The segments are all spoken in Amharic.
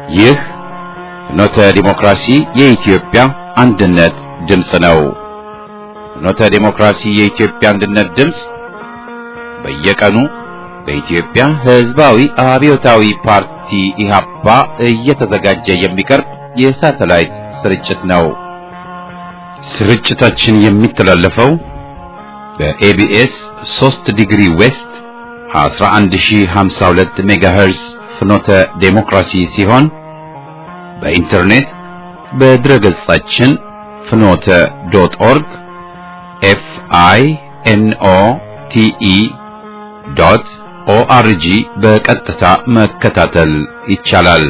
ይህ ፍኖተ ዲሞክራሲ የኢትዮጵያ አንድነት ድምፅ ነው። ፍኖተ ዲሞክራሲ የኢትዮጵያ አንድነት ድምፅ በየቀኑ በኢትዮጵያ ሕዝባዊ አብዮታዊ ፓርቲ ኢህአፓ እየተዘጋጀ የሚቀርብ የሳተላይት ስርጭት ነው። ስርጭታችን የሚተላለፈው በኤቢኤስ 3 ዲግሪ ዌስት 11052 ሜጋሄርዝ ፍኖተ ዴሞክራሲ ሲሆን በኢንተርኔት በድረገጻችን ፍኖተ ዶት ኦርግ ኤፍ አይ ኤን ኦ ቲ ኢ ዶት ኦአርጂ በቀጥታ መከታተል ይቻላል።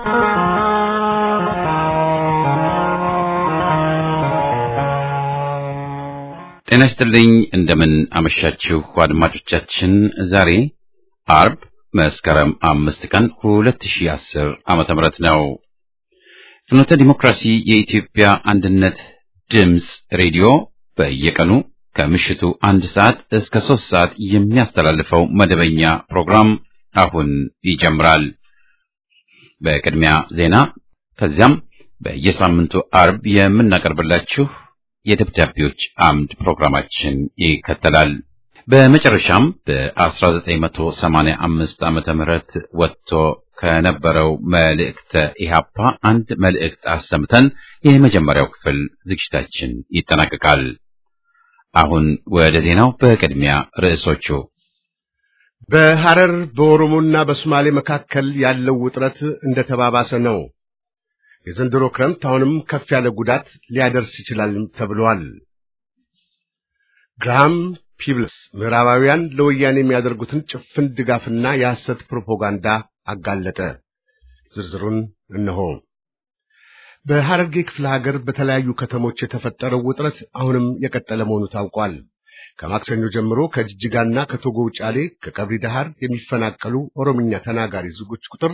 ጤና ይስጥልኝ። እንደምን አመሻችሁ አድማጮቻችን። ዛሬ አርብ መስከረም አምስት ቀን 2010 ዓመተ ምህረት ነው። ፍኖተ ዲሞክራሲ የኢትዮጵያ አንድነት ድምፅ ሬዲዮ በየቀኑ ከምሽቱ አንድ ሰዓት እስከ ሶስት ሰዓት የሚያስተላልፈው መደበኛ ፕሮግራም አሁን ይጀምራል። በቅድሚያ ዜና፣ ከዚያም በየሳምንቱ አርብ የምናቀርብላችሁ የደብዳቤዎች አምድ ፕሮግራማችን ይከተላል። በመጨረሻም በ1985 ዓመተ ምህረት ወጥቶ ከነበረው መልእክተ ኢህአፓ አንድ መልእክት አሰምተን የመጀመሪያው ክፍል ዝግጅታችን ይጠናቀቃል። አሁን ወደ ዜናው። በቅድሚያ ርዕሶቹ በሐረር በኦሮሞና በሶማሌ መካከል ያለው ውጥረት እንደተባባሰ ነው። የዘንድሮ ክረምት አሁንም ከፍ ያለ ጉዳት ሊያደርስ ይችላል ተብሏል። ግራሃም ፒብልስ ምዕራባውያን ለወያኔ የሚያደርጉትን ጭፍን ድጋፍና የሐሰት ፕሮፓጋንዳ አጋለጠ። ዝርዝሩን እነሆ። በሐረርጌ ክፍለ ሀገር በተለያዩ ከተሞች የተፈጠረው ውጥረት አሁንም የቀጠለ መሆኑ ታውቋል። ከማክሰኞ ጀምሮ ከጅጅጋና ከቶጎ ውጫሌ፣ ከቀብሪ ዳሃር የሚፈናቀሉ ኦሮምኛ ተናጋሪ ዜጎች ቁጥር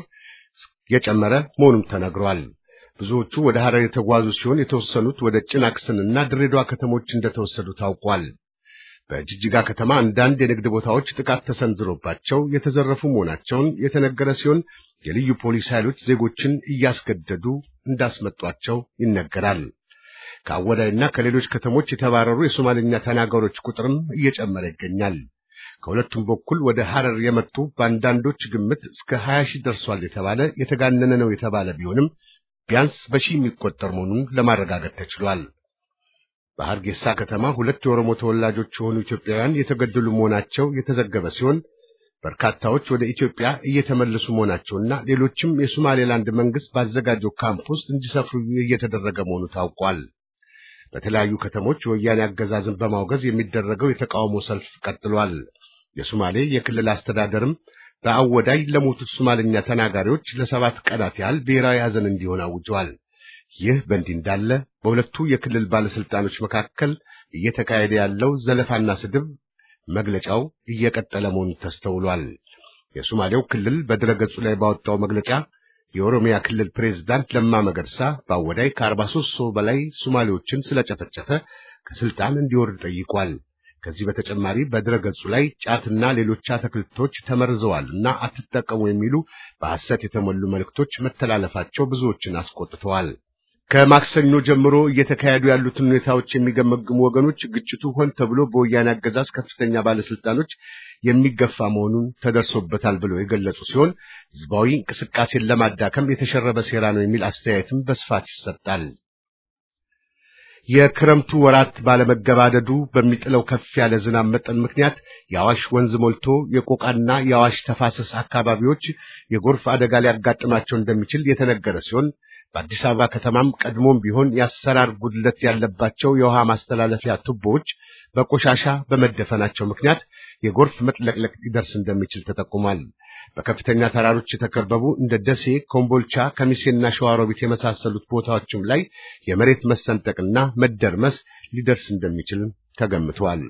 የጨመረ መሆኑም ተነግሯል። ብዙዎቹ ወደ ሐረር የተጓዙ ሲሆን የተወሰኑት ወደ ጭናክስንና ድሬዳዋ ከተሞች እንደተወሰዱ ታውቋል። በጅጅጋ ከተማ አንዳንድ የንግድ ቦታዎች ጥቃት ተሰንዝሮባቸው የተዘረፉ መሆናቸውን የተነገረ ሲሆን የልዩ ፖሊስ ኃይሎች ዜጎችን እያስገደዱ እንዳስመጧቸው ይነገራል። ከአወዳይና ከሌሎች ከተሞች የተባረሩ የሶማሌኛ ተናጋሪዎች ቁጥርም እየጨመረ ይገኛል። ከሁለቱም በኩል ወደ ሐረር የመጡ በአንዳንዶች ግምት እስከ 20 ሺህ ደርሷል የተባለ የተጋነነ ነው የተባለ ቢሆንም ቢያንስ በሺህ የሚቆጠር መሆኑን ለማረጋገጥ ተችሏል። በሐርጌሳ ከተማ ሁለት የኦሮሞ ተወላጆች የሆኑ ኢትዮጵያውያን የተገደሉ መሆናቸው የተዘገበ ሲሆን በርካታዎች ወደ ኢትዮጵያ እየተመለሱ መሆናቸውና ሌሎችም የሶማሌላንድ መንግስት ባዘጋጀው ካምፕ ውስጥ እንዲሰፍሩ እየተደረገ መሆኑ ታውቋል። በተለያዩ ከተሞች የወያኔ አገዛዝን በማውገዝ የሚደረገው የተቃውሞ ሰልፍ ቀጥሏል። የሶማሌ የክልል አስተዳደርም በአወዳይ ለሞቱት ሶማልኛ ተናጋሪዎች ለሰባት ቀናት ያህል ብሔራዊ ሐዘን እንዲሆን አውጇል። ይህ በእንዲህ እንዳለ በሁለቱ የክልል ባለስልጣኖች መካከል እየተካሄደ ያለው ዘለፋና ስድብ መግለጫው እየቀጠለ መሆኑ ተስተውሏል። የሶማሌው ክልል በድረገጹ ላይ ባወጣው መግለጫ የኦሮሚያ ክልል ፕሬዝዳንት ለማ መገርሳ በአወዳይ ከ43 ሰው በላይ ሶማሌዎችን ስለጨፈጨፈ ከስልጣን እንዲወርድ ጠይቋል። ከዚህ በተጨማሪ በድረገጹ ላይ ጫትና ሌሎች አትክልቶች ተመርዘዋል እና አትጠቀሙ የሚሉ በሐሰት የተሞሉ መልእክቶች መተላለፋቸው ብዙዎችን አስቆጥተዋል። ከማክሰኞ ጀምሮ እየተካሄዱ ያሉትን ሁኔታዎች የሚገመግሙ ወገኖች ግጭቱ ሆን ተብሎ በወያኔ አገዛዝ ከፍተኛ ባለስልጣኖች የሚገፋ መሆኑን ተደርሶበታል ብለው የገለጹ ሲሆን ህዝባዊ እንቅስቃሴን ለማዳከም የተሸረበ ሴራ ነው የሚል አስተያየትም በስፋት ይሰጣል። የክረምቱ ወራት ባለመገባደዱ በሚጥለው ከፍ ያለ ዝናብ መጠን ምክንያት የአዋሽ ወንዝ ሞልቶ የቆቃና የአዋሽ ተፋሰስ አካባቢዎች የጎርፍ አደጋ ሊያጋጥማቸው እንደሚችል የተነገረ ሲሆን በአዲስ አበባ ከተማም ቀድሞም ቢሆን የአሰራር ጉድለት ያለባቸው የውሃ ማስተላለፊያ ቱቦዎች በቆሻሻ በመደፈናቸው ምክንያት የጎርፍ መጥለቅለቅ ሊደርስ እንደሚችል ተጠቁሟል። በከፍተኛ ተራሮች የተከበቡ እንደ ደሴ፣ ኮምቦልቻ፣ ከሚሴና ሸዋሮቢት የመሳሰሉት ቦታዎችም ላይ የመሬት መሰንጠቅና መደርመስ ሊደርስ እንደሚችል ተገምቷል።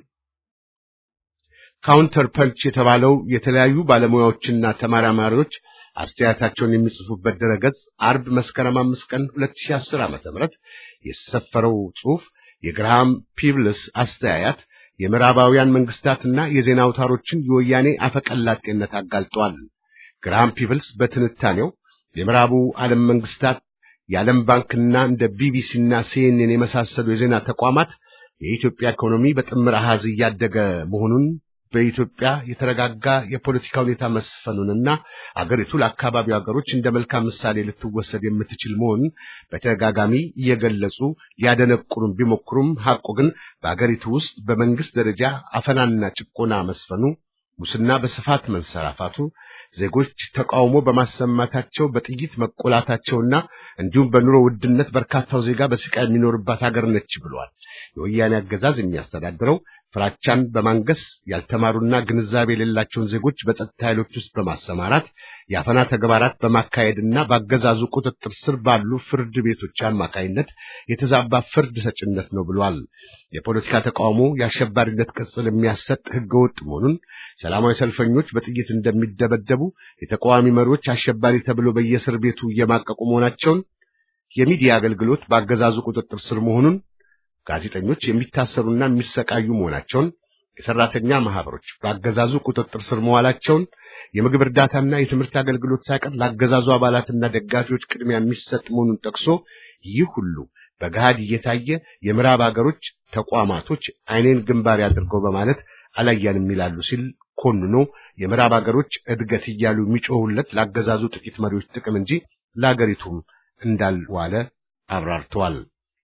ካውንተር ፐንች የተባለው የተለያዩ ባለሙያዎችና ተመራማሪዎች አስተያየታቸውን የሚጽፉበት ድረገጽ አርብ መስከረም አምስት ቀን 2010 ዓ.ም የሰፈረው ጽሑፍ የግርሃም ፒብልስ አስተያየት የምዕራባውያን መንግስታትና የዜና አውታሮችን የወያኔ አፈቀላጤነት አጋልጧል። ግራሃም ፒብልስ በትንታኔው የምዕራቡ ዓለም መንግስታት የዓለም ባንክና እንደ ቢቢሲና ሲኤንኤን የመሳሰሉ የዜና ተቋማት የኢትዮጵያ ኢኮኖሚ በጥምር አሃዝ እያደገ መሆኑን በኢትዮጵያ የተረጋጋ የፖለቲካ ሁኔታ መስፈኑንና አገሪቱ ለአካባቢው ሀገሮች እንደ መልካም ምሳሌ ልትወሰድ የምትችል መሆኑን በተደጋጋሚ እየገለጹ ሊያደነቁሩም ቢሞክሩም ሐቁ ግን በአገሪቱ ውስጥ በመንግስት ደረጃ አፈናና ጭቆና መስፈኑ፣ ሙስና በስፋት መንሰራፋቱ፣ ዜጎች ተቃውሞ በማሰማታቸው በጥይት መቆላታቸውና እንዲሁም በኑሮ ውድነት በርካታው ዜጋ በስቃይ የሚኖርባት ሀገር ነች ብለዋል። የወያኔ አገዛዝ የሚያስተዳድረው ፍራቻን በማንገስ ያልተማሩና ግንዛቤ የሌላቸውን ዜጎች በጸጥታ ኃይሎች ውስጥ በማሰማራት የአፈና ተግባራት በማካሄድና በአገዛዙ ቁጥጥር ስር ባሉ ፍርድ ቤቶች አማካይነት የተዛባ ፍርድ ሰጭነት ነው ብሏል። የፖለቲካ ተቃውሞ የአሸባሪነት ቅጽል የሚያሰጥ ህገወጥ መሆኑን፣ ሰላማዊ ሰልፈኞች በጥይት እንደሚደበደቡ፣ የተቃዋሚ መሪዎች አሸባሪ ተብሎ በየእስር ቤቱ እየማቀቁ መሆናቸውን፣ የሚዲያ አገልግሎት በአገዛዙ ቁጥጥር ስር መሆኑን ጋዜጠኞች የሚታሰሩና የሚሰቃዩ መሆናቸውን፣ የሰራተኛ ማህበሮች በአገዛዙ ቁጥጥር ስር መዋላቸውን፣ የምግብ እርዳታና የትምህርት አገልግሎት ሳይቀር ለአገዛዙ አባላትና ደጋፊዎች ቅድሚያ የሚሰጥ መሆኑን ጠቅሶ ይህ ሁሉ በገሃድ እየታየ የምዕራብ አገሮች ተቋማቶች አይኔን ግንባር ያድርገው በማለት አላያንም ይላሉ ሲል ኮንኖ የምዕራብ አገሮች እድገት እያሉ የሚጮሁለት ለአገዛዙ ጥቂት መሪዎች ጥቅም እንጂ ለአገሪቱም እንዳልዋለ አብራርተዋል።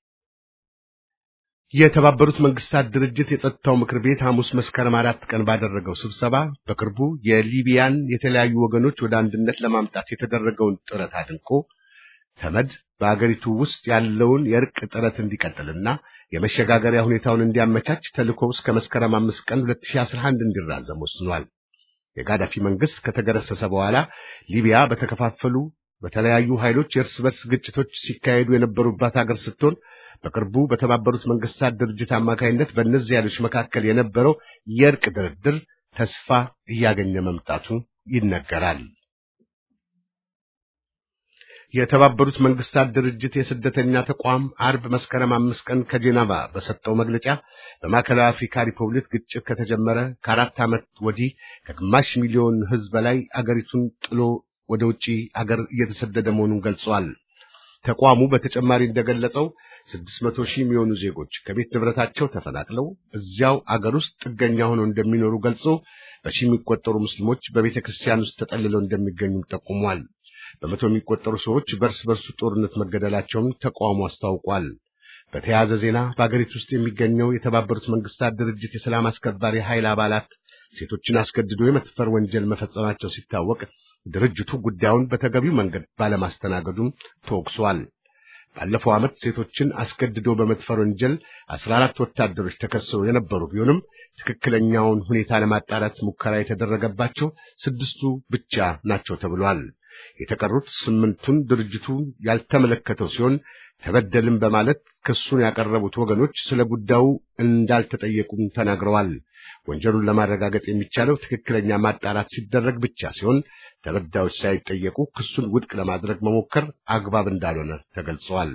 የተባበሩት መንግስታት ድርጅት የጸጥታው ምክር ቤት ሐሙስ መስከረም አራት ቀን ባደረገው ስብሰባ በቅርቡ የሊቢያን የተለያዩ ወገኖች ወደ አንድነት ለማምጣት የተደረገውን ጥረት አድንቆ ተመድ በአገሪቱ ውስጥ ያለውን የእርቅ ጥረት እንዲቀጥልና የመሸጋገሪያ ሁኔታውን እንዲያመቻች ተልእኮው እስከ መስከረም አምስት ቀን 2011 እንዲራዘም ወስኗል። የጋዳፊ መንግስት ከተገረሰሰ በኋላ ሊቢያ በተከፋፈሉ በተለያዩ ኃይሎች የእርስ በርስ ግጭቶች ሲካሄዱ የነበሩባት ሀገር ስትሆን በቅርቡ በተባበሩት መንግስታት ድርጅት አማካይነት በእነዚህ ኃይሎች መካከል የነበረው የእርቅ ድርድር ተስፋ እያገኘ መምጣቱ ይነገራል። የተባበሩት መንግስታት ድርጅት የስደተኛ ተቋም አርብ መስከረም አምስት ቀን ከጄኔቫ በሰጠው መግለጫ በማዕከላዊ አፍሪካ ሪፐብሊክ ግጭት ከተጀመረ ከአራት ዓመት ወዲህ ከግማሽ ሚሊዮን ሕዝብ በላይ አገሪቱን ጥሎ ወደ ውጪ አገር እየተሰደደ መሆኑን ገልጿል። ተቋሙ በተጨማሪ እንደገለጸው ስድስት መቶ ሺህ የሚሆኑ ዜጎች ከቤት ንብረታቸው ተፈናቅለው እዚያው አገር ውስጥ ጥገኛ ሆነው እንደሚኖሩ ገልጾ በሺህ የሚቆጠሩ ሙስሊሞች በቤተ ክርስቲያን ውስጥ ተጠልለው እንደሚገኙም ጠቁሟል። በመቶ የሚቆጠሩ ሰዎች በእርስ በርሱ ጦርነት መገደላቸውም ተቋሙ አስታውቋል። በተያያዘ ዜና በአገሪቱ ውስጥ የሚገኘው የተባበሩት መንግስታት ድርጅት የሰላም አስከባሪ ኃይል አባላት ሴቶችን አስገድዶ የመድፈር ወንጀል መፈጸማቸው ሲታወቅ ድርጅቱ ጉዳዩን በተገቢው መንገድ ባለማስተናገዱም ተወቅሷል። ባለፈው ዓመት ሴቶችን አስገድዶ በመድፈር ወንጀል አስራ አራት ወታደሮች ተከሰው የነበሩ ቢሆንም ትክክለኛውን ሁኔታ ለማጣራት ሙከራ የተደረገባቸው ስድስቱ ብቻ ናቸው ተብሏል። የተቀሩት ስምንቱን ድርጅቱ ያልተመለከተው ሲሆን ተበደልም በማለት ክሱን ያቀረቡት ወገኖች ስለ ጉዳዩ እንዳልተጠየቁም ተናግረዋል። ወንጀሉን ለማረጋገጥ የሚቻለው ትክክለኛ ማጣራት ሲደረግ ብቻ ሲሆን ተበዳዮች ሳይጠየቁ ክሱን ውድቅ ለማድረግ መሞከር አግባብ እንዳልሆነ ተገልጿል።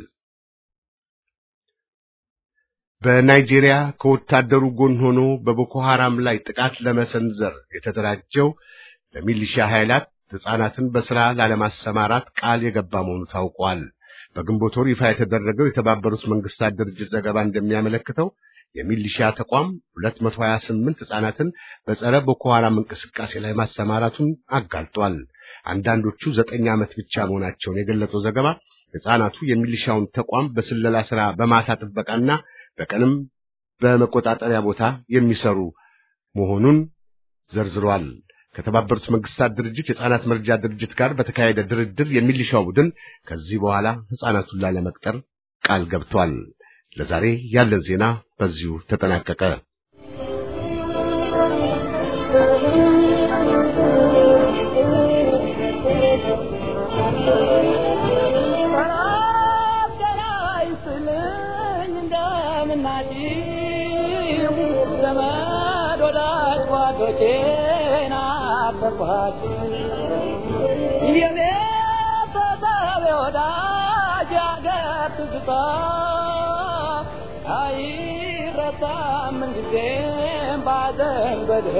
በናይጄሪያ ከወታደሩ ጎን ሆኖ በቦኮ ሐራም ላይ ጥቃት ለመሰንዘር የተደራጀው ለሚሊሺያ ኃይላት ሕፃናትን በሥራ ላለማሰማራት ቃል የገባ መሆኑ ታውቋል። በግንቦት ወር ይፋ የተደረገው የተባበሩት መንግስታት ድርጅት ዘገባ እንደሚያመለክተው የሚሊሺያ ተቋም 228 ሕፃናትን በጸረ ቦኮ ሐራም እንቅስቃሴ ላይ ማሰማራቱን አጋልጧል። አንዳንዶቹ ዘጠኝ ዓመት ብቻ መሆናቸውን የገለጸው ዘገባ ሕፃናቱ የሚሊሻውን ተቋም በስለላ ሥራ በማታ ጥበቃና በቀንም በመቆጣጠሪያ ቦታ የሚሰሩ መሆኑን ዘርዝሯል። ከተባበሩት መንግስታት ድርጅት የሕፃናት መርጃ ድርጅት ጋር በተካሄደ ድርድር የሚሊሻው ቡድን ከዚህ በኋላ ሕፃናቱን ላለመቅጠር ቃል ገብቷል። ለዛሬ ያለን ዜና በዚሁ ተጠናቀቀ።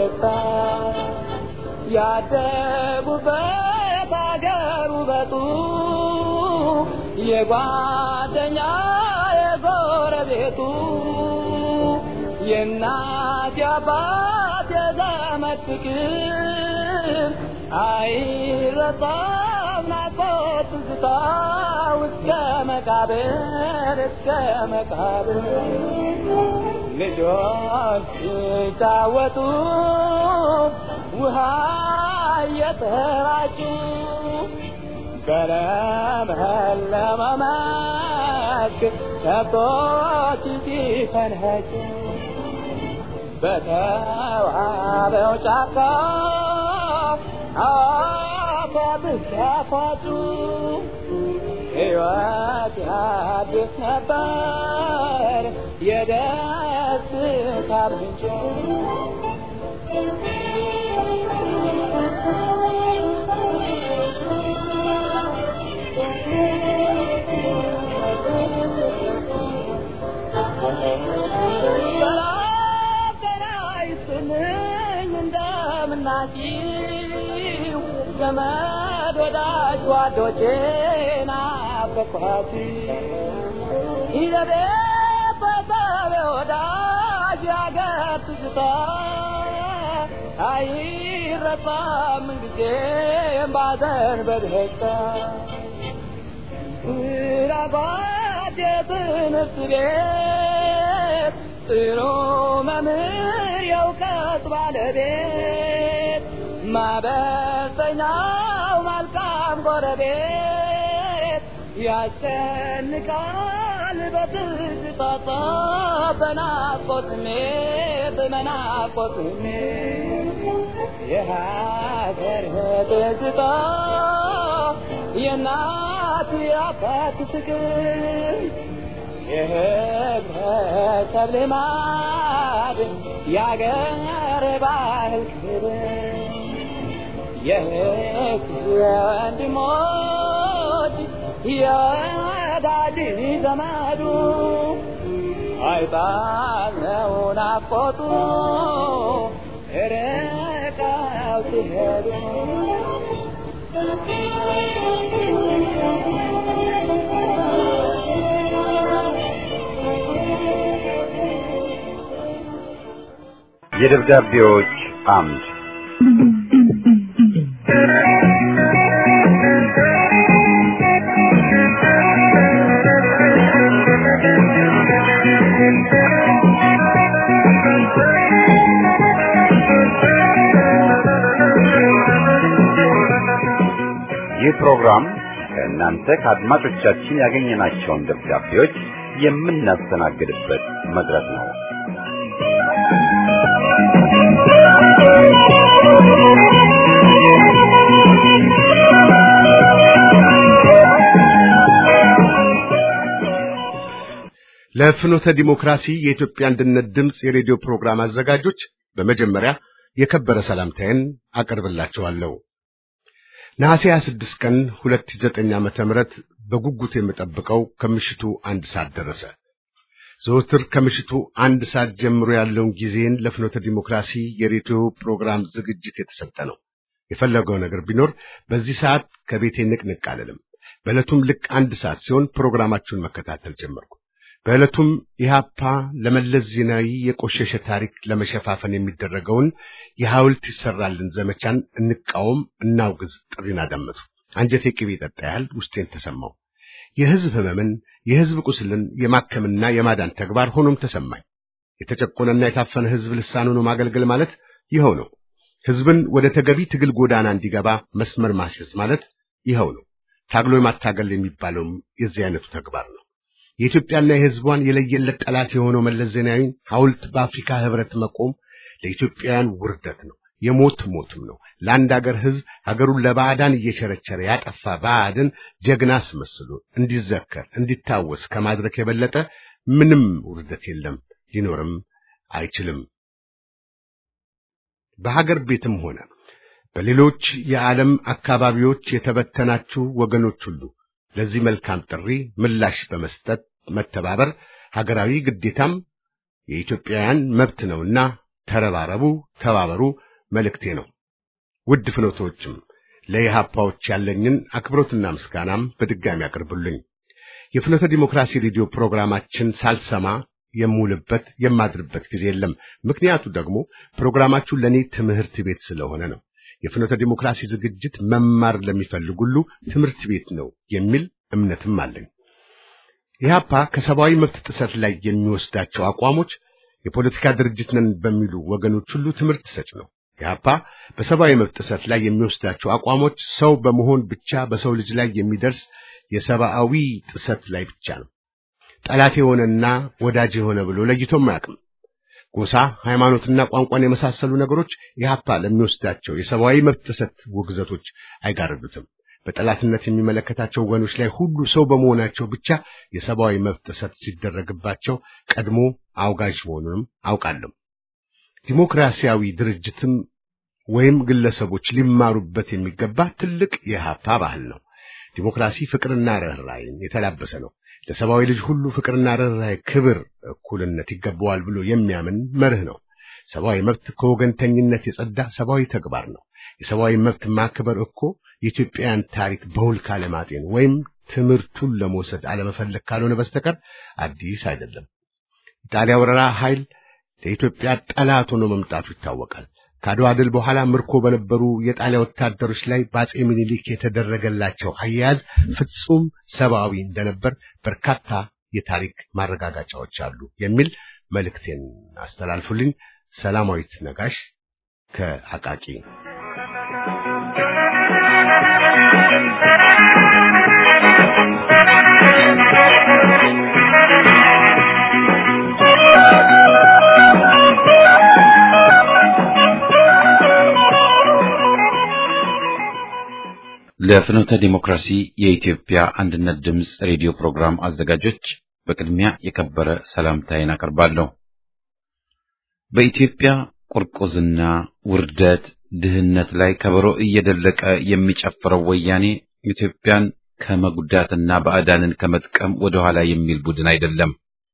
ያደጉበት አገር ውበቱ የጓደኛ የጎረቤቱ የእናት የአባት የዘመድ ፍቅር አይረሳም ናፍቆት ትዝታ እስከ መቃብር እስከ መቃብር ልጆች ሲጫወቱ ውሃ እየተራጩ በለመለመ መስክ ከብቶች ሲፈንኸጩ በተዋበው ጫካ አፏብስ ያፏጩ ሕይወት አዲስ ነበር የደስታ ምንጭ ሰላም ጤና ይስጥልኝ እንደምናችሁ ዘመድ ወዳጅ ጓዶቼ ናፈቅኋችሁ ይዘቤት በሰብ ወዳጅ ያገር ትዝታ አይረሳም ጊዜም ባዘን በደስታ ራባት የትምህርት ቤት ጥሩ መምህር የእውቀት ባለቤት ማበሰኛው መልካም ጎረቤት ያስጨንቃል በትዝታታ በናፍቆት ስሜት በናፍቆት ስሜት የሀገር ትዝታ የእናት የአባት ፍቅር የህብረተሰብ ልማድ የአገር ባህል ክብር የህዝብ ወንድሞች የወዳጅ ዘመዱ አይጣለው ናፍቆቱ ርቀው ሲሄዱ የደብዳቤዎች አምድ ይህ ፕሮግራም ከእናንተ ከአድማጮቻችን ያገኘናቸውን ደብዳቤዎች የምናስተናግድበት መድረክ ነው። ለፍኖተ ዲሞክራሲ የኢትዮጵያ አንድነት ድምፅ የሬዲዮ ፕሮግራም አዘጋጆች በመጀመሪያ የከበረ ሰላምታዬን አቀርብላችኋለሁ። ነሐሴ 26 ቀን 2009 ዓመተ ምህረት በጉጉት የምጠብቀው ከምሽቱ አንድ ሰዓት ደረሰ። ዘወትር ከምሽቱ አንድ ሰዓት ጀምሮ ያለውን ጊዜን ለፍኖተ ዲሞክራሲ የሬዲዮ ፕሮግራም ዝግጅት የተሰጠ ነው። የፈለገው ነገር ቢኖር በዚህ ሰዓት ከቤቴ ንቅንቅ አልልም። በዕለቱም ልክ አንድ ሰዓት ሲሆን ፕሮግራማችሁን መከታተል ጀመርኩ። በዕለቱም ኢህአፓ ለመለስ ዜናዊ የቆሸሸ ታሪክ ለመሸፋፈን የሚደረገውን የሐውልት ይሰራልን ዘመቻን እንቃወም፣ እናውግዝ ጥሪን አዳመጡ። አንጀቴ ቅቤ ጠጣ ያህል ውስጤን ተሰማው። የህዝብ ህመምን፣ የህዝብ ቁስልን የማከምና የማዳን ተግባር ሆኖም ተሰማኝ። የተጨቆነና የታፈነ ህዝብ ልሳን ሆኖ ማገልገል ማለት ይኸው ነው። ህዝብን ወደ ተገቢ ትግል ጎዳና እንዲገባ መስመር ማስያዝ ማለት ይኸው ነው። ታግሎ ማታገል የሚባለውም የዚህ አይነቱ ተግባር ነው። የኢትዮጵያና የህዝቧን የለየለት ጠላት የሆነው መለስ ዜናዊ ሐውልት በአፍሪካ ህብረት መቆም ለኢትዮጵያውያን ውርደት ነው፣ የሞት ሞትም ነው። ለአንድ አገር ህዝብ ሀገሩን ለባዕዳን እየቸረቸረ ያጠፋ ባዕድን ጀግና አስመስሎ እንዲዘከር እንዲታወስ ከማድረግ የበለጠ ምንም ውርደት የለም፣ ሊኖርም አይችልም። በሀገር ቤትም ሆነ በሌሎች የዓለም አካባቢዎች የተበተናችሁ ወገኖች ሁሉ ለዚህ መልካም ጥሪ ምላሽ በመስጠት መተባበር ሀገራዊ ግዴታም የኢትዮጵያውያን መብት ነውና ተረባረቡ፣ ተባበሩ መልእክቴ ነው። ውድ ፍኖቶችም ለኢህአፓዎች ያለኝን አክብሮትና ምስጋናም በድጋሚ አቅርቡልኝ። የፍኖተ ዲሞክራሲ ሬዲዮ ፕሮግራማችን ሳልሰማ የምውልበት የማድርበት ጊዜ የለም። ምክንያቱ ደግሞ ፕሮግራማችሁ ለእኔ ትምህርት ቤት ስለሆነ ነው። የፍኖተ ዲሞክራሲ ዝግጅት መማር ለሚፈልግ ሁሉ ትምህርት ቤት ነው የሚል እምነትም አለኝ። ኢህአፓ ከሰብአዊ መብት ጥሰት ላይ የሚወስዳቸው አቋሞች የፖለቲካ ድርጅት ነን በሚሉ ወገኖች ሁሉ ትምህርት ሰጭ ነው። ኢህአፓ በሰብአዊ መብት ጥሰት ላይ የሚወስዳቸው አቋሞች ሰው በመሆን ብቻ በሰው ልጅ ላይ የሚደርስ የሰብአዊ ጥሰት ላይ ብቻ ነው። ጠላት የሆነና ወዳጅ የሆነ ብሎ ለይቶም አያውቅም። ጎሳ፣ ሃይማኖትና ቋንቋን የመሳሰሉ ነገሮች ኢህአፓ ለሚወስዳቸው የሰብአዊ መብት ጥሰት ውግዘቶች አይጋርዱትም። በጠላትነት የሚመለከታቸው ወገኖች ላይ ሁሉ ሰው በመሆናቸው ብቻ የሰብአዊ መብት ጥሰት ሲደረግባቸው ቀድሞ አውጋዥ መሆኑንም አውቃለሁ። ዲሞክራሲያዊ ድርጅትም ወይም ግለሰቦች ሊማሩበት የሚገባ ትልቅ የኢህአፓ ባህል ነው። ዲሞክራሲ ፍቅርና ርኅራኄን የተላበሰ ነው። ለሰብአዊ ልጅ ሁሉ ፍቅርና ርኅራኄ፣ ክብር፣ እኩልነት ይገባዋል ብሎ የሚያምን መርህ ነው። ሰብአዊ መብት ከወገንተኝነት የጸዳ ሰብአዊ ተግባር ነው። የሰብአዊ መብት ማክበር እኮ የኢትዮጵያን ታሪክ በውል ካለማጤን ወይም ትምህርቱን ለመውሰድ አለመፈለግ ካልሆነ በስተቀር አዲስ አይደለም። ኢጣሊያ ወረራ ኃይል ለኢትዮጵያ ጠላት ሆኖ መምጣቱ ይታወቃል። ከአድዋ ድል በኋላ ምርኮ በነበሩ የጣሊያ ወታደሮች ላይ በአጼ ምኒልክ የተደረገላቸው አያያዝ ፍጹም ሰብአዊ እንደነበር በርካታ የታሪክ ማረጋገጫዎች አሉ የሚል መልእክቴን አስተላልፉልኝ። ሰላማዊት ነጋሽ ከአቃቂ ለፍኖተ ዲሞክራሲ የኢትዮጵያ አንድነት ድምፅ ሬዲዮ ፕሮግራም አዘጋጆች በቅድሚያ የከበረ ሰላምታዬን አቀርባለሁ። በኢትዮጵያ ቁርቁዝና፣ ውርደት፣ ድህነት ላይ ከበሮ እየደለቀ የሚጨፍረው ወያኔ ኢትዮጵያን ከመጉዳትና ባዕዳንን ከመጥቀም ወደ ኋላ የሚል ቡድን አይደለም።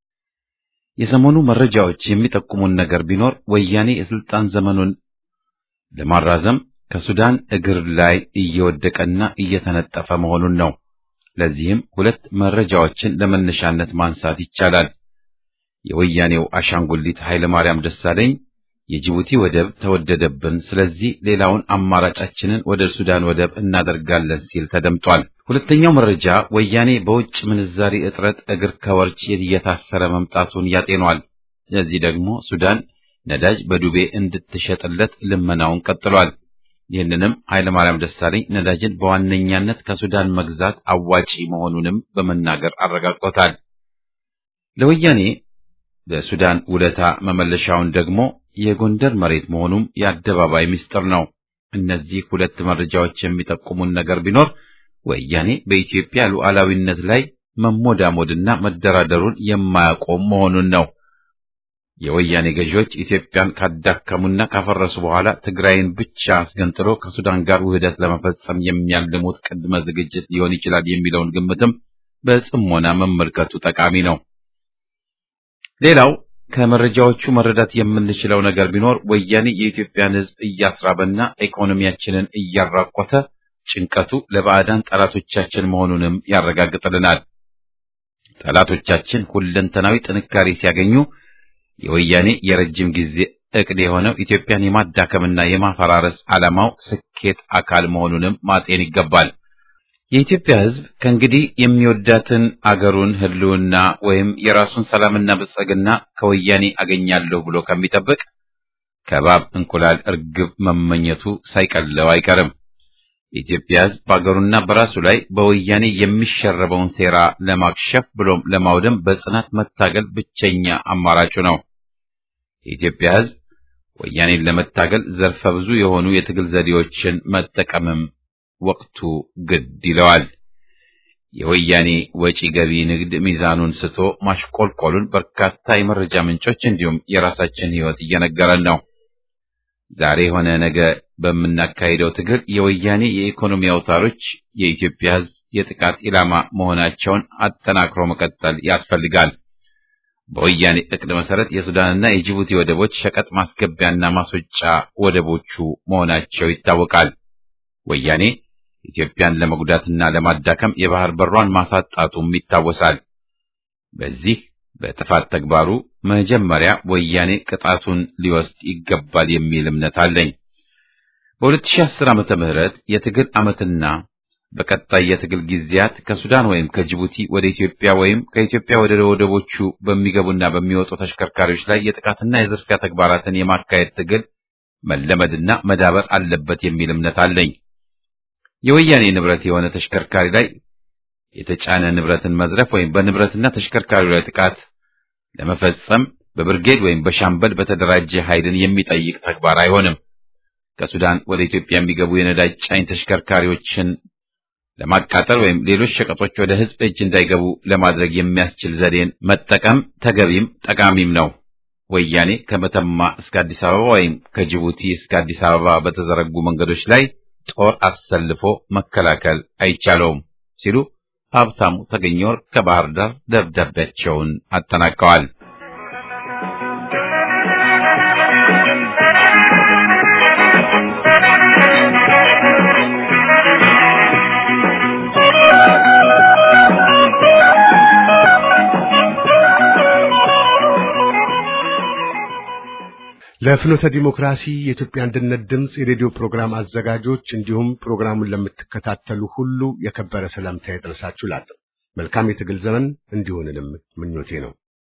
የሰሞኑ መረጃዎች የሚጠቁሙን ነገር ቢኖር ወያኔ የስልጣን ዘመኑን ለማራዘም ከሱዳን እግር ላይ እየወደቀና እየተነጠፈ መሆኑን ነው። ለዚህም ሁለት መረጃዎችን ለመነሻነት ማንሳት ይቻላል። የወያኔው አሻንጉሊት ኃይለ ማርያም ደሳለኝ የጅቡቲ ወደብ ተወደደብን፣ ስለዚህ ሌላውን አማራጫችንን ወደ ሱዳን ወደብ እናደርጋለን ሲል ተደምጧል። ሁለተኛው መረጃ ወያኔ በውጭ ምንዛሪ እጥረት እግር ከወርች እየታሰረ መምጣቱን ያጤኗል። ለዚህ ደግሞ ሱዳን ነዳጅ በዱቤ እንድትሸጥለት ልመናውን ቀጥሏል። ይህንንም ኃይለ ማርያም ደሳለኝ ነዳጅን በዋነኛነት ከሱዳን መግዛት አዋጪ መሆኑንም በመናገር አረጋግጦታል። ለወያኔ በሱዳን ውለታ መመለሻውን ደግሞ የጎንደር መሬት መሆኑም የአደባባይ ምስጢር ነው። እነዚህ ሁለት መረጃዎች የሚጠቁሙን ነገር ቢኖር ወያኔ በኢትዮጵያ ሉዓላዊነት ላይ መሞዳሞድና መደራደሩን የማያቆም መሆኑን ነው። የወያኔ ገዢዎች ኢትዮጵያን ካዳከሙና ካፈረሱ በኋላ ትግራይን ብቻ አስገንጥሎ ከሱዳን ጋር ውህደት ለመፈጸም የሚያልሙት ቅድመ ዝግጅት ሊሆን ይችላል የሚለውን ግምትም በጽሞና መመልከቱ ጠቃሚ ነው። ሌላው ከመረጃዎቹ መረዳት የምንችለው ነገር ቢኖር ወያኔ የኢትዮጵያን ሕዝብ እያስራበና ኢኮኖሚያችንን እያራቆተ ጭንቀቱ ለባዕዳን ጠላቶቻችን መሆኑንም ያረጋግጥልናል። ጠላቶቻችን ሁለንተናዊ ጥንካሬ ሲያገኙ የወያኔ የረጅም ጊዜ እቅድ የሆነው ኢትዮጵያን የማዳከምና የማፈራረስ ዓላማው ስኬት አካል መሆኑንም ማጤን ይገባል። የኢትዮጵያ ሕዝብ ከእንግዲህ የሚወዳትን አገሩን ሕልውና ወይም የራሱን ሰላምና ብልጽግና ከወያኔ አገኛለሁ ብሎ ከሚጠብቅ ከባብ እንቁላል እርግብ መመኘቱ ሳይቀለው አይቀርም። የኢትዮጵያ ሕዝብ በአገሩና በራሱ ላይ በወያኔ የሚሸረበውን ሴራ ለማክሸፍ ብሎም ለማውደም በጽናት መታገል ብቸኛ አማራጩ ነው። የኢትዮጵያ ሕዝብ ወያኔን ለመታገል ዘርፈ ብዙ የሆኑ የትግል ዘዴዎችን መጠቀምም ወቅቱ ግድ ይለዋል። የወያኔ ወጪ ገቢ ንግድ ሚዛኑን ስቶ ማሽቆልቆሉን በርካታ የመረጃ ምንጮች እንዲሁም የራሳችን ሕይወት እየነገረን ነው። ዛሬ ሆነ ነገ በምናካሂደው ትግል የወያኔ የኢኮኖሚ አውታሮች የኢትዮጵያ ሕዝብ የጥቃት ኢላማ መሆናቸውን አጠናክሮ መቀጠል ያስፈልጋል። በወያኔ እቅድ መሰረት የሱዳንና የጅቡቲ ወደቦች ሸቀጥ ማስገቢያና ማስወጫ ወደቦቹ መሆናቸው ይታወቃል። ወያኔ ኢትዮጵያን ለመጉዳትና ለማዳከም የባህር በሯን ማሳጣቱም ይታወሳል። በዚህ በጥፋት ተግባሩ መጀመሪያ ወያኔ ቅጣቱን ሊወስድ ይገባል የሚል እምነት አለኝ። በ2010 ዓመተ ምህረት የትግል ዓመትና በቀጣይ የትግል ጊዜያት ከሱዳን ወይም ከጅቡቲ ወደ ኢትዮጵያ ወይም ከኢትዮጵያ ወደ ወደቦቹ በሚገቡና በሚወጡ ተሽከርካሪዎች ላይ የጥቃትና የዝርፊያ ተግባራትን የማካሄድ ትግል መለመድና መዳበር አለበት የሚል እምነት አለኝ። የወያኔ ንብረት የሆነ ተሽከርካሪ ላይ የተጫነ ንብረትን መዝረፍ ወይም በንብረትና ተሽከርካሪው ላይ ጥቃት ለመፈጸም በብርጌድ ወይም በሻምበል በተደራጀ ኃይልን የሚጠይቅ ተግባር አይሆንም። ከሱዳን ወደ ኢትዮጵያ የሚገቡ የነዳጅ ጫኝ ተሽከርካሪዎችን ለማቃጠል ወይም ሌሎች ሸቀጦች ወደ ሕዝብ እጅ እንዳይገቡ ለማድረግ የሚያስችል ዘዴን መጠቀም ተገቢም ጠቃሚም ነው። ወያኔ ከመተማ እስከ አዲስ አበባ ወይም ከጅቡቲ እስከ አዲስ አበባ በተዘረጉ መንገዶች ላይ ጦር አሰልፎ መከላከል አይቻለውም ሲሉ ሀብታሙ ተገኘ ወርቅ ከባህር ዳር ደብዳቤያቸውን አጠናቀዋል። ለፍኖተ ዲሞክራሲ የኢትዮጵያ አንድነት ድምፅ የሬዲዮ ፕሮግራም አዘጋጆች እንዲሁም ፕሮግራሙን ለምትከታተሉ ሁሉ የከበረ ሰላምታ ይድረሳችሁ እላለሁ። መልካም የትግል ዘመን እንዲሆንንም ምኞቴ ነው።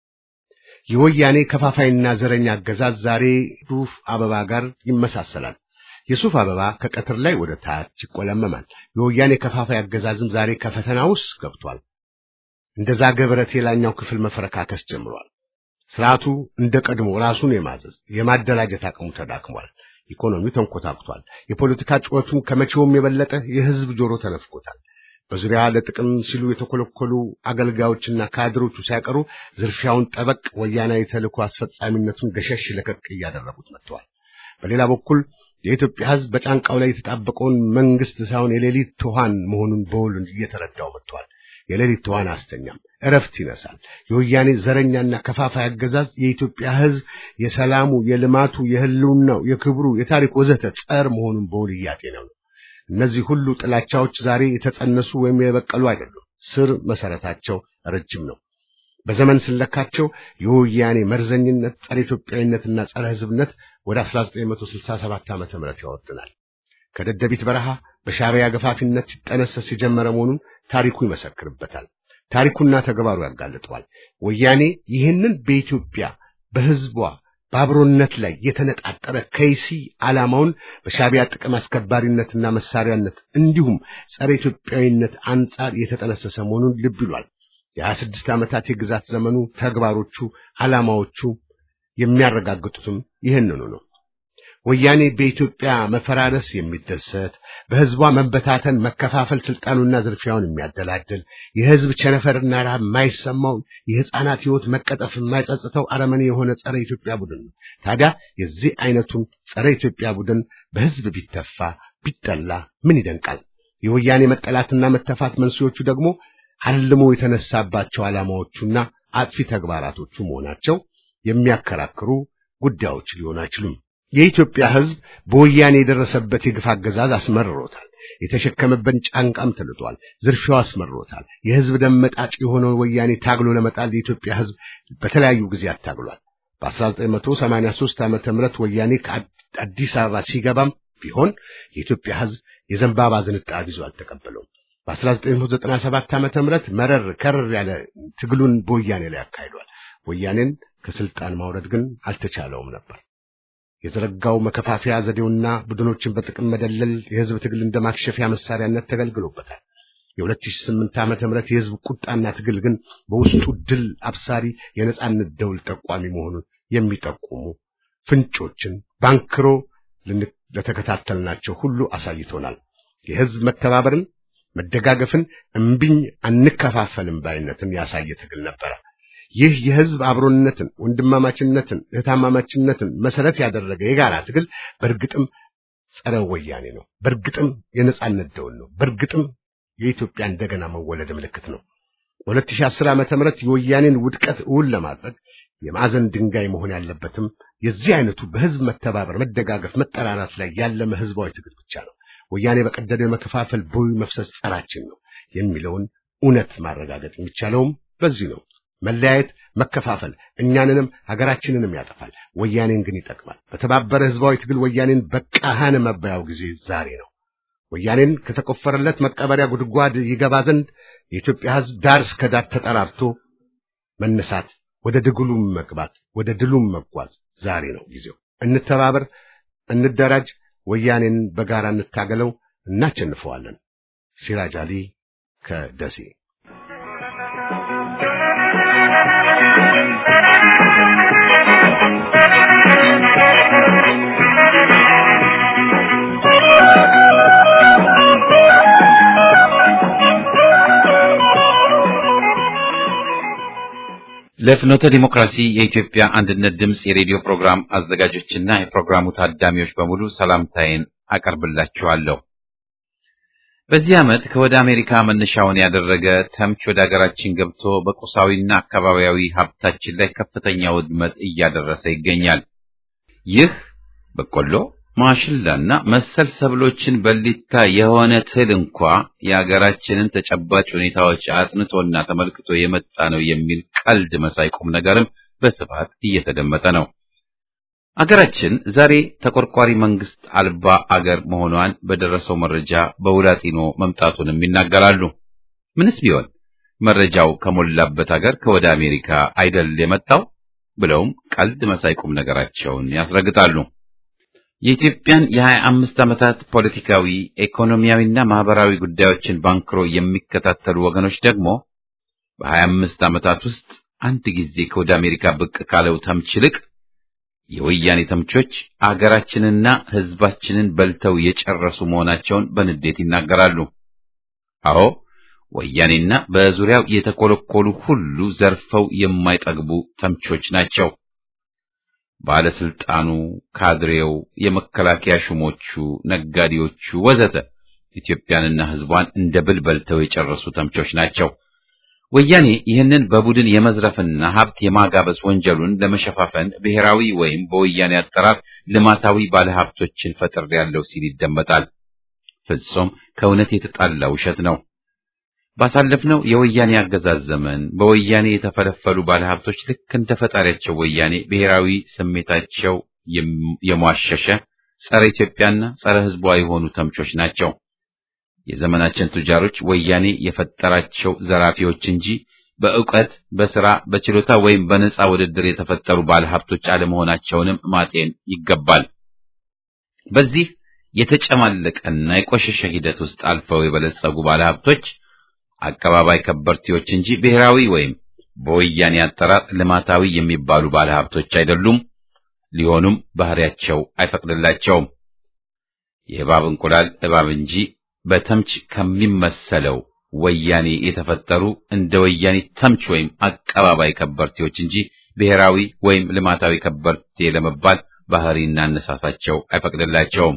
የወያኔ ከፋፋይና ዘረኛ አገዛዝ ዛሬ ሱፍ አበባ ጋር ይመሳሰላል። የሱፍ አበባ ከቀትር ላይ ወደ ታች ይቆለመማል። የወያኔ ከፋፋይ አገዛዝም ዛሬ ከፈተና ውስጥ ገብቷል። እንደ ዛገ ብረት የላኛው ክፍል መፈረካከስ ጀምሯል። ስርዓቱ እንደ ቀድሞ ራሱን የማዘዝ የማደራጀት አቅሙ ተዳክሟል። ኢኮኖሚው ተንኮታክቷል። የፖለቲካ ጩኸቱም ከመቼውም የበለጠ የህዝብ ጆሮ ተነፍቆታል። በዙሪያ ለጥቅም ሲሉ የተኮለኮሉ አገልጋዮችና ካድሮቹ ሳይቀሩ ዝርፊያውን ጠበቅ፣ ወያናዊ ተልዕኮ አስፈጻሚነቱን ገሸሽ ለቀቅ እያደረጉት መጥተዋል። በሌላ በኩል የኢትዮጵያ ህዝብ በጫንቃው ላይ የተጣበቀውን መንግስት ሳይሆን የሌሊት ትኋን መሆኑን በውል እየተረዳው መጥተዋል። የሌሊት ትኋን አስተኛም እረፍት ይነሳል። የወያኔ ዘረኛና ከፋፋይ አገዛዝ የኢትዮጵያ ህዝብ የሰላሙ፣ የልማቱ፣ የህልውናው፣ የክብሩ፣ የታሪክ ወዘተ ጸር መሆኑን በውል እያጤነው ነው። እነዚህ ሁሉ ጥላቻዎች ዛሬ የተጸነሱ ወይም የበቀሉ አይደሉም። ስር መሰረታቸው ረጅም ነው። በዘመን ስለካቸው የወያኔ መርዘኝነት፣ ጸረ ኢትዮጵያዊነትና ጸረ ህዝብነት ወደ 1967 ዓመተ ምህረት ያወርድናል። ከደደቢት በረሃ በሻዕቢያ ገፋፊነት ሲጠነሰስ የጀመረ መሆኑን ታሪኩ ይመሰክርበታል። ታሪኩና ተግባሩ ያጋልጠዋል። ወያኔ ይህንን በኢትዮጵያ በህዝቧ በአብሮነት ላይ የተነጣጠረ ከይሲ ዓላማውን በሻዕቢያ ጥቅም አስከባሪነትና መሳሪያነት እንዲሁም ጸረ ኢትዮጵያዊነት አንጻር የተጠነሰሰ መሆኑን ልብ ይሏል። የሀያ ስድስት ዓመታት የግዛት ዘመኑ ተግባሮቹ፣ ዓላማዎቹ የሚያረጋግጡትም ይህንኑ ነው። ወያኔ በኢትዮጵያ መፈራረስ የሚደሰት በህዝቧ መበታተን፣ መከፋፈል፣ ስልጣኑና ዝርፊያውን የሚያደላድል የህዝብ ቸነፈርና ረሃብ የማይሰማው የህፃናት ህይወት መቀጠፍ የማይጸጽተው አረመኔ የሆነ ጸረ ኢትዮጵያ ቡድን ነው። ታዲያ የዚህ አይነቱን ጸረ ኢትዮጵያ ቡድን በህዝብ ቢተፋ ቢጠላ ምን ይደንቃል? የወያኔ መጠላትና መተፋት መንስኤዎቹ ደግሞ አልሞ የተነሳባቸው ዓላማዎቹና አጥፊ ተግባራቶቹ መሆናቸው የሚያከራክሩ ጉዳዮች ሊሆኑ አይችሉም። የኢትዮጵያ ህዝብ በወያኔ የደረሰበት የግፍ አገዛዝ አስመርሮታል። የተሸከመበት ጫንቃም ተልጧል። ዝርፊያው አስመርሮታል። የህዝብ ደም መጣጭ የሆነው ወያኔ ታግሎ ለመጣል የኢትዮጵያ ህዝብ በተለያዩ ጊዜያት ታግሏል። በ1983 ዓመተ ምህረት ወያኔ ከአዲስ አበባ ሲገባም ቢሆን የኢትዮጵያ ህዝብ የዘንባባ ዝንጣብ ይዞ አልተቀበለውም። በ1997 ዓመተ ምህረት መረር ከረር ያለ ትግሉን በወያኔ ላይ አካሂዷል። ወያኔን ከስልጣን ማውረድ ግን አልተቻለውም ነበር። የዘረጋው መከፋፈያ ዘዴውና ቡድኖችን በጥቅም መደለል የህዝብ ትግል እንደ ማክሸፊያ መሳሪያነት ተገልግሎበታል። የ2008 ዓመተ ምህረት የህዝብ ቁጣና ትግል ግን በውስጡ ድል አብሳሪ የነጻነት ደውል ጠቋሚ መሆኑን የሚጠቁሙ ፍንጮችን ባንክሮ ለተከታተልናቸው ሁሉ አሳይቶናል። የህዝብ መተባበርን፣ መደጋገፍን፣ እምቢኝ አንከፋፈልም ባይነትን ያሳየ ትግል ነበረ። ይህ የህዝብ አብሮነትን፣ ወንድማማችነትን፣ እህታማማችነትን መሰረት ያደረገ የጋራ ትግል በእርግጥም ጸረ ወያኔ ነው። በእርግጥም የነጻነት ደውል ነው። በእርግጥም የኢትዮጵያ እንደገና መወለድ ምልክት ነው። በ2010 ዓመተ ምህረት የወያኔን ውድቀት እውን ለማድረግ የማዕዘን ድንጋይ መሆን ያለበትም የዚህ አይነቱ በህዝብ መተባበር፣ መደጋገፍ፣ መጠራራት ላይ ያለመ ህዝባዊ ትግል ብቻ ነው። ወያኔ በቀደደው የመከፋፈል ቦይ መፍሰስ ጸራችን ነው የሚለውን እውነት ማረጋገጥ የሚቻለውም በዚህ ነው። መለያየት፣ መከፋፈል እኛንንም ሀገራችንንም ያጠፋል፣ ወያኔን ግን ይጠቅማል። በተባበረ ህዝባዊ ትግል ወያኔን በቃሃን መባያው ጊዜ ዛሬ ነው። ወያኔን ከተቆፈረለት መቀበሪያ ጉድጓድ ይገባ ዘንድ የኢትዮጵያ ህዝብ ዳር እስከ ዳር ተጠራርቶ መነሳት፣ ወደ ድግሉም መግባት፣ ወደ ድሉም መጓዝ ዛሬ ነው ጊዜው። እንተባበር፣ እንደራጅ፣ ወያኔን በጋራ እንታገለው፣ እናቸንፈዋለን። ሲራጅ አሊ ከደሴ ለፍኖተ ዲሞክራሲ የኢትዮጵያ አንድነት ድምፅ የሬዲዮ ፕሮግራም አዘጋጆችና የፕሮግራሙ ታዳሚዎች በሙሉ ሰላምታዬን አቀርብላችኋለሁ። በዚህ ዓመት ከወደ አሜሪካ መነሻውን ያደረገ ተምች ወደ አገራችን ገብቶ በቁሳዊና አካባቢያዊ ሀብታችን ላይ ከፍተኛ ውድመት እያደረሰ ይገኛል። ይህ በቆሎ፣ ማሽላና መሰል ሰብሎችን በሊታ የሆነ ትል እንኳ የአገራችንን ተጨባጭ ሁኔታዎች አጥንቶና ተመልክቶ የመጣ ነው የሚል ቀልድ መሳይ ቁም ነገርም በስፋት እየተደመጠ ነው። አገራችን ዛሬ ተቆርቋሪ መንግስት አልባ አገር መሆኗን በደረሰው መረጃ በውላጢኖ መምጣቱንም ይናገራሉ። ምንስ ቢሆን መረጃው ከሞላበት አገር ከወደ አሜሪካ አይደል የመጣው ብለውም ቀልድ መሳይ ቁም ነገራቸውን ያስረግጣሉ። የኢትዮጵያን የሀያ አምስት ዓመታት ፖለቲካዊ፣ ኢኮኖሚያዊና ማህበራዊ ጉዳዮችን ባንክሮ የሚከታተሉ ወገኖች ደግሞ በሀያ አምስት ዓመታት ውስጥ አንድ ጊዜ ከወደ አሜሪካ ብቅ ካለው ተምች ይልቅ የወያኔ ተምቾች አገራችንና ሕዝባችንን በልተው የጨረሱ መሆናቸውን በንዴት ይናገራሉ። አዎ ወያኔና በዙሪያው የተኮለኮሉ ሁሉ ዘርፈው የማይጠግቡ ተምቾች ናቸው። ባለስልጣኑ፣ ካድሬው፣ የመከላከያ ሹሞቹ፣ ነጋዴዎቹ ወዘተ ኢትዮጵያንና ሕዝቧን እንደ ብል በልተው የጨረሱ ተምቾች ናቸው። ወያኔ ይህንን በቡድን የመዝረፍና ሀብት የማጋበስ ወንጀሉን ለመሸፋፈን ብሔራዊ ወይም በወያኔ አጠራር ልማታዊ ባለሀብቶችን ፈጥር ያለው ሲል ይደመጣል። ፍጹም ከእውነት የተጣላ ውሸት ነው። ባሳለፍነው የወያኔ አገዛዝ ዘመን በወያኔ የተፈለፈሉ ባለሀብቶች ልክ እንደ ፈጣሪያቸው ወያኔ ብሔራዊ ስሜታቸው የሟሸሸ ጸረ ኢትዮጵያና ጸረ ሕዝቧ የሆኑ ተምቾች ናቸው። የዘመናችን ቱጃሮች ወያኔ የፈጠራቸው ዘራፊዎች እንጂ በእውቀት፣ በስራ፣ በችሎታ ወይም በነጻ ውድድር የተፈጠሩ ባለሀብቶች አለመሆናቸውንም ማጤን ይገባል። በዚህ የተጨማለቀና የቆሸሸ ሂደት ውስጥ አልፈው የበለጸጉ ባለሀብቶች አቀባባይ ከበርቴዎች እንጂ ብሔራዊ ወይም በወያኔ አጠራር ልማታዊ የሚባሉ ባለሀብቶች አይደሉም። ሊሆኑም ባህሪያቸው አይፈቅድላቸውም። የእባብ እንቁላል እባብ እንጂ በተምች ከሚመሰለው ወያኔ የተፈጠሩ እንደ ወያኔ ተምች ወይም አቀባባይ ከበርቴዎች እንጂ ብሔራዊ ወይም ልማታዊ ከበርቴ ለመባል ባህሪና አነሳሳቸው አይፈቅድላቸውም።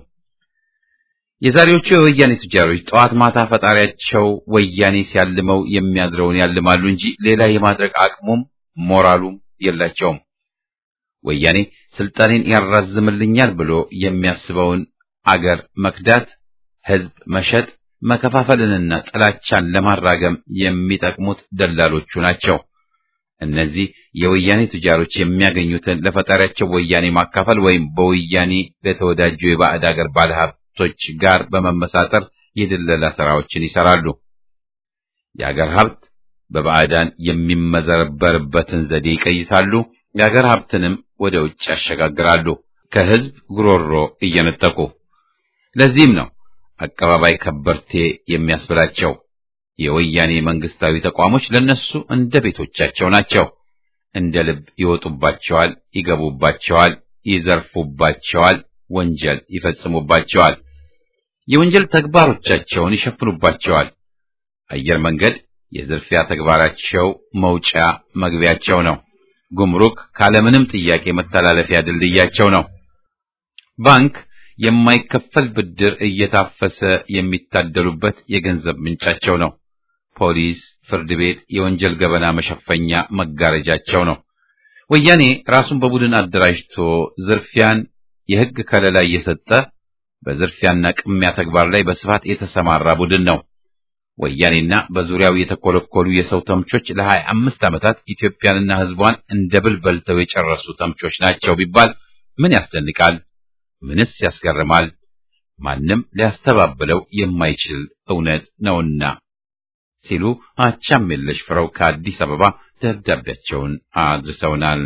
የዛሬዎቹ የወያኔ ቱጃሮች ጠዋት ማታ ፈጣሪያቸው ወያኔ ሲያልመው የሚያድረውን ያልማሉ እንጂ ሌላ የማድረግ አቅሙም ሞራሉም የላቸውም። ወያኔ ስልጣኔን ያራዝምልኛል ብሎ የሚያስበውን አገር መክዳት፣ ህዝብ መሸጥ፣ መከፋፈልንና ጥላቻን ለማራገም የሚጠቅሙት ደላሎቹ ናቸው። እነዚህ የወያኔ ቱጃሮች የሚያገኙትን ለፈጣሪያቸው ወያኔ ማካፈል ወይም በወያኔ ለተወዳጁ የባዕድ አገር ባለሀብቶች ጋር በመመሳጠር የድለላ ስራዎችን ይሰራሉ። የአገር ሀብት በባዕዳን የሚመዘበርበትን ዘዴ ይቀይሳሉ። የአገር ሀብትንም ወደ ውጭ ያሸጋግራሉ፣ ከህዝብ ጉሮሮ እየነጠቁ። ለዚህም ነው አቀባባይ ከበርቴ የሚያስብላቸው። የወያኔ መንግስታዊ ተቋሞች ለነሱ እንደ ቤቶቻቸው ናቸው። እንደ ልብ ይወጡባቸዋል፣ ይገቡባቸዋል፣ ይዘርፉባቸዋል፣ ወንጀል ይፈጽሙባቸዋል፣ የወንጀል ተግባሮቻቸውን ይሸፍኑባቸዋል። አየር መንገድ የዝርፊያ ተግባራቸው መውጫ መግቢያቸው ነው። ጉምሩክ ካለምንም ጥያቄ መተላለፊያ ድልድያቸው ነው። ባንክ የማይከፈል ብድር እየታፈሰ የሚታደሉበት የገንዘብ ምንጫቸው ነው። ፖሊስ፣ ፍርድ ቤት የወንጀል ገበና መሸፈኛ መጋረጃቸው ነው። ወያኔ ራሱን በቡድን አደራጅቶ ዝርፊያን የሕግ ከለላ እየሰጠ በዝርፊያና ቅሚያ ተግባር ላይ በስፋት የተሰማራ ቡድን ነው። ወያኔና በዙሪያው የተኮለኮሉ የሰው ተምቾች ለሀያ አምስት ዓመታት ኢትዮጵያንና ሕዝቧን እንደ ብል በልተው የጨረሱ ተምቾች ናቸው ቢባል ምን ያስደንቃል? ምንስ ያስገርማል? ማንም ሊያስተባብለው የማይችል እውነት ነውና ሲሉ አቻምየለሽ ፍረው ከአዲስ አበባ ደብዳቤያቸውን አድርሰውናል።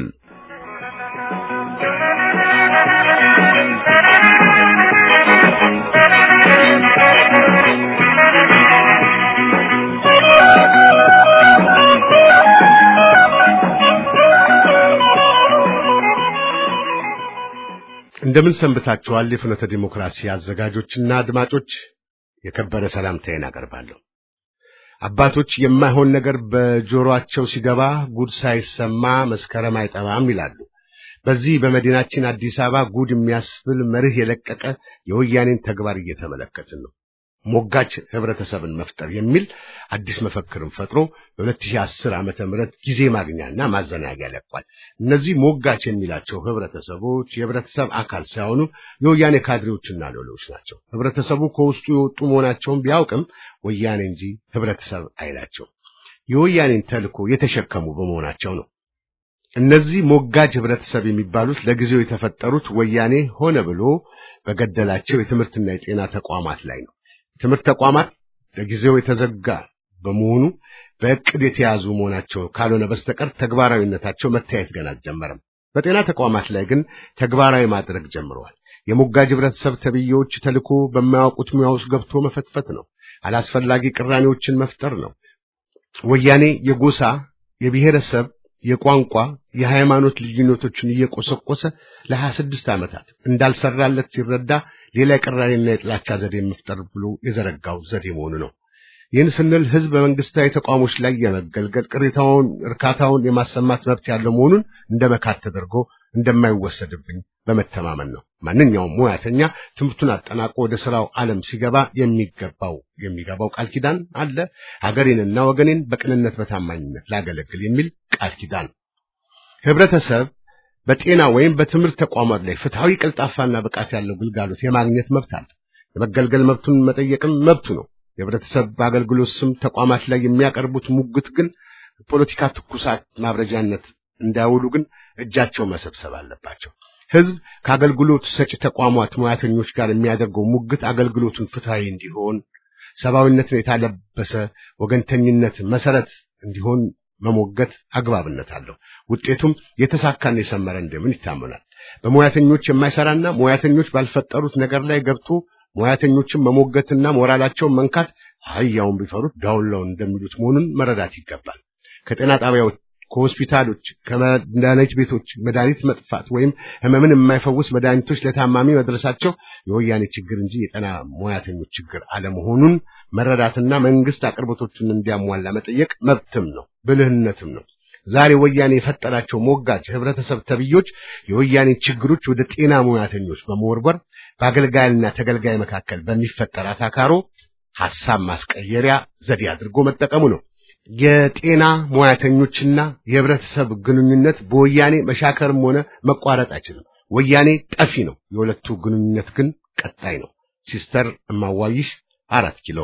እንደምን ሰንብታችኋል? የፍኖተ ዲሞክራሲ አዘጋጆችና አድማጮች የከበረ ሰላምታዬን አቀርባለሁ። አባቶች የማይሆን ነገር በጆሮአቸው ሲገባ ጉድ ሳይሰማ መስከረም አይጠባም ይላሉ። በዚህ በመዲናችን አዲስ አበባ ጉድ የሚያስብል መርህ የለቀቀ የወያኔን ተግባር እየተመለከትን ነው። ሞጋች ህብረተሰብን መፍጠር የሚል አዲስ መፈክርን ፈጥሮ በ2010 ዓመተ ምህረት ጊዜ ማግኛና ማዘናጊያ ለቋል። እነዚህ ሞጋች የሚላቸው ህብረተሰቦች የህብረተሰብ አካል ሳይሆኑ የወያኔ ካድሬዎችና ሎሌዎች ናቸው። ህብረተሰቡ ከውስጡ የወጡ መሆናቸውን ቢያውቅም ወያኔ እንጂ ህብረተሰብ አይላቸው። የወያኔን ተልዕኮ የተሸከሙ በመሆናቸው ነው። እነዚህ ሞጋጅ ህብረተሰብ የሚባሉት ለጊዜው የተፈጠሩት ወያኔ ሆነ ብሎ በገደላቸው የትምህርትና የጤና ተቋማት ላይ ነው። የትምህርት ተቋማት ለጊዜው የተዘጋ በመሆኑ በእቅድ የተያዙ መሆናቸው ካልሆነ በስተቀር ተግባራዊነታቸው መታየት ገና አልጀመረም። በጤና ተቋማት ላይ ግን ተግባራዊ ማድረግ ጀምረዋል። የሞጋጅ ህብረተሰብ ተብዬዎች ተልዕኮ በማያውቁት ሙያ ውስጥ ገብቶ መፈትፈት ነው። አላስፈላጊ ቅራኔዎችን መፍጠር ነው። ወያኔ የጎሳ የብሔረሰብ የቋንቋ የሃይማኖት ልዩነቶችን እየቆሰቆሰ ለሀያ ስድስት ዓመታት እንዳልሰራለት ሲረዳ ሌላ የቅራኔና የጥላቻ ዘዴ መፍጠር ብሎ የዘረጋው ዘዴ መሆኑ ነው። ይህን ስንል ህዝብ በመንግስታዊ ተቋሞች ላይ የመገልገል ቅሬታውን፣ እርካታውን የማሰማት መብት ያለው መሆኑን እንደ መካት ተደርጎ እንደማይወሰድብኝ በመተማመን ነው። ማንኛውም ሙያተኛ ትምህርቱን አጠናቆ ወደ ስራው ዓለም ሲገባ የሚገባው የሚገባው ቃል ኪዳን አለ። ሀገሬንና ወገኔን በቅንነት በታማኝነት ላገለግል የሚል ቃል ኪዳን። ህብረተሰብ በጤና ወይም በትምህርት ተቋማት ላይ ፍትሐዊ፣ ቀልጣፋና ብቃት ያለው ግልጋሎት የማግኘት መብት አለ። የመገልገል መብቱን መጠየቅም መብቱ ነው። የህብረተሰብ በአገልግሎት ስም ተቋማት ላይ የሚያቀርቡት ሙግት ግን ፖለቲካ ትኩሳት ማብረጃነት እንዳያውሉ ግን እጃቸው መሰብሰብ አለባቸው። ህዝብ ከአገልግሎት ሰጪ ተቋማት ሙያተኞች ጋር የሚያደርገው ሙግት አገልግሎቱን ፍትሐዊ እንዲሆን፣ ሰብአዊነትን የታለበሰ ወገንተኝነት መሰረት እንዲሆን መሞገት አግባብነት አለው። ውጤቱም የተሳካና የሰመረ እንደምን ይታመናል። በሙያተኞች የማይሰራና ሙያተኞች ባልፈጠሩት ነገር ላይ ገብቶ ሙያተኞችን መሞገትና ሞራላቸውን መንካት አህያውን ቢፈሩት ዳውላውን እንደሚሉት መሆኑን መረዳት ይገባል። ከጤና ጣቢያዎች፣ ከሆስፒታሎች፣ ከመድኃኒት ቤቶች መድኃኒት መጥፋት ወይም ህመምን የማይፈውስ መድኃኒቶች ለታማሚ መድረሳቸው የወያኔ ችግር እንጂ የጤና ሙያተኞች ችግር አለመሆኑን መረዳትና መንግስት አቅርቦቶችን እንዲያሟላ መጠየቅ መብትም ነው፣ ብልህነትም ነው። ዛሬ ወያኔ የፈጠራቸው ሞጋች ህብረተሰብ ተብዮች የወያኔ ችግሮች ወደ ጤና ሙያተኞች በመወርወር በአገልጋይና ተገልጋይ መካከል በሚፈጠር አታካሮ ሐሳብ ማስቀየሪያ ዘዴ አድርጎ መጠቀሙ ነው። የጤና ሙያተኞችና የህብረተሰብ ግንኙነት በወያኔ መሻከርም ሆነ መቋረጥ አይችልም። ወያኔ ጠፊ ነው። የሁለቱ ግንኙነት ግን ቀጣይ ነው። ሲስተር እማዋይሽ አራት ኪሎ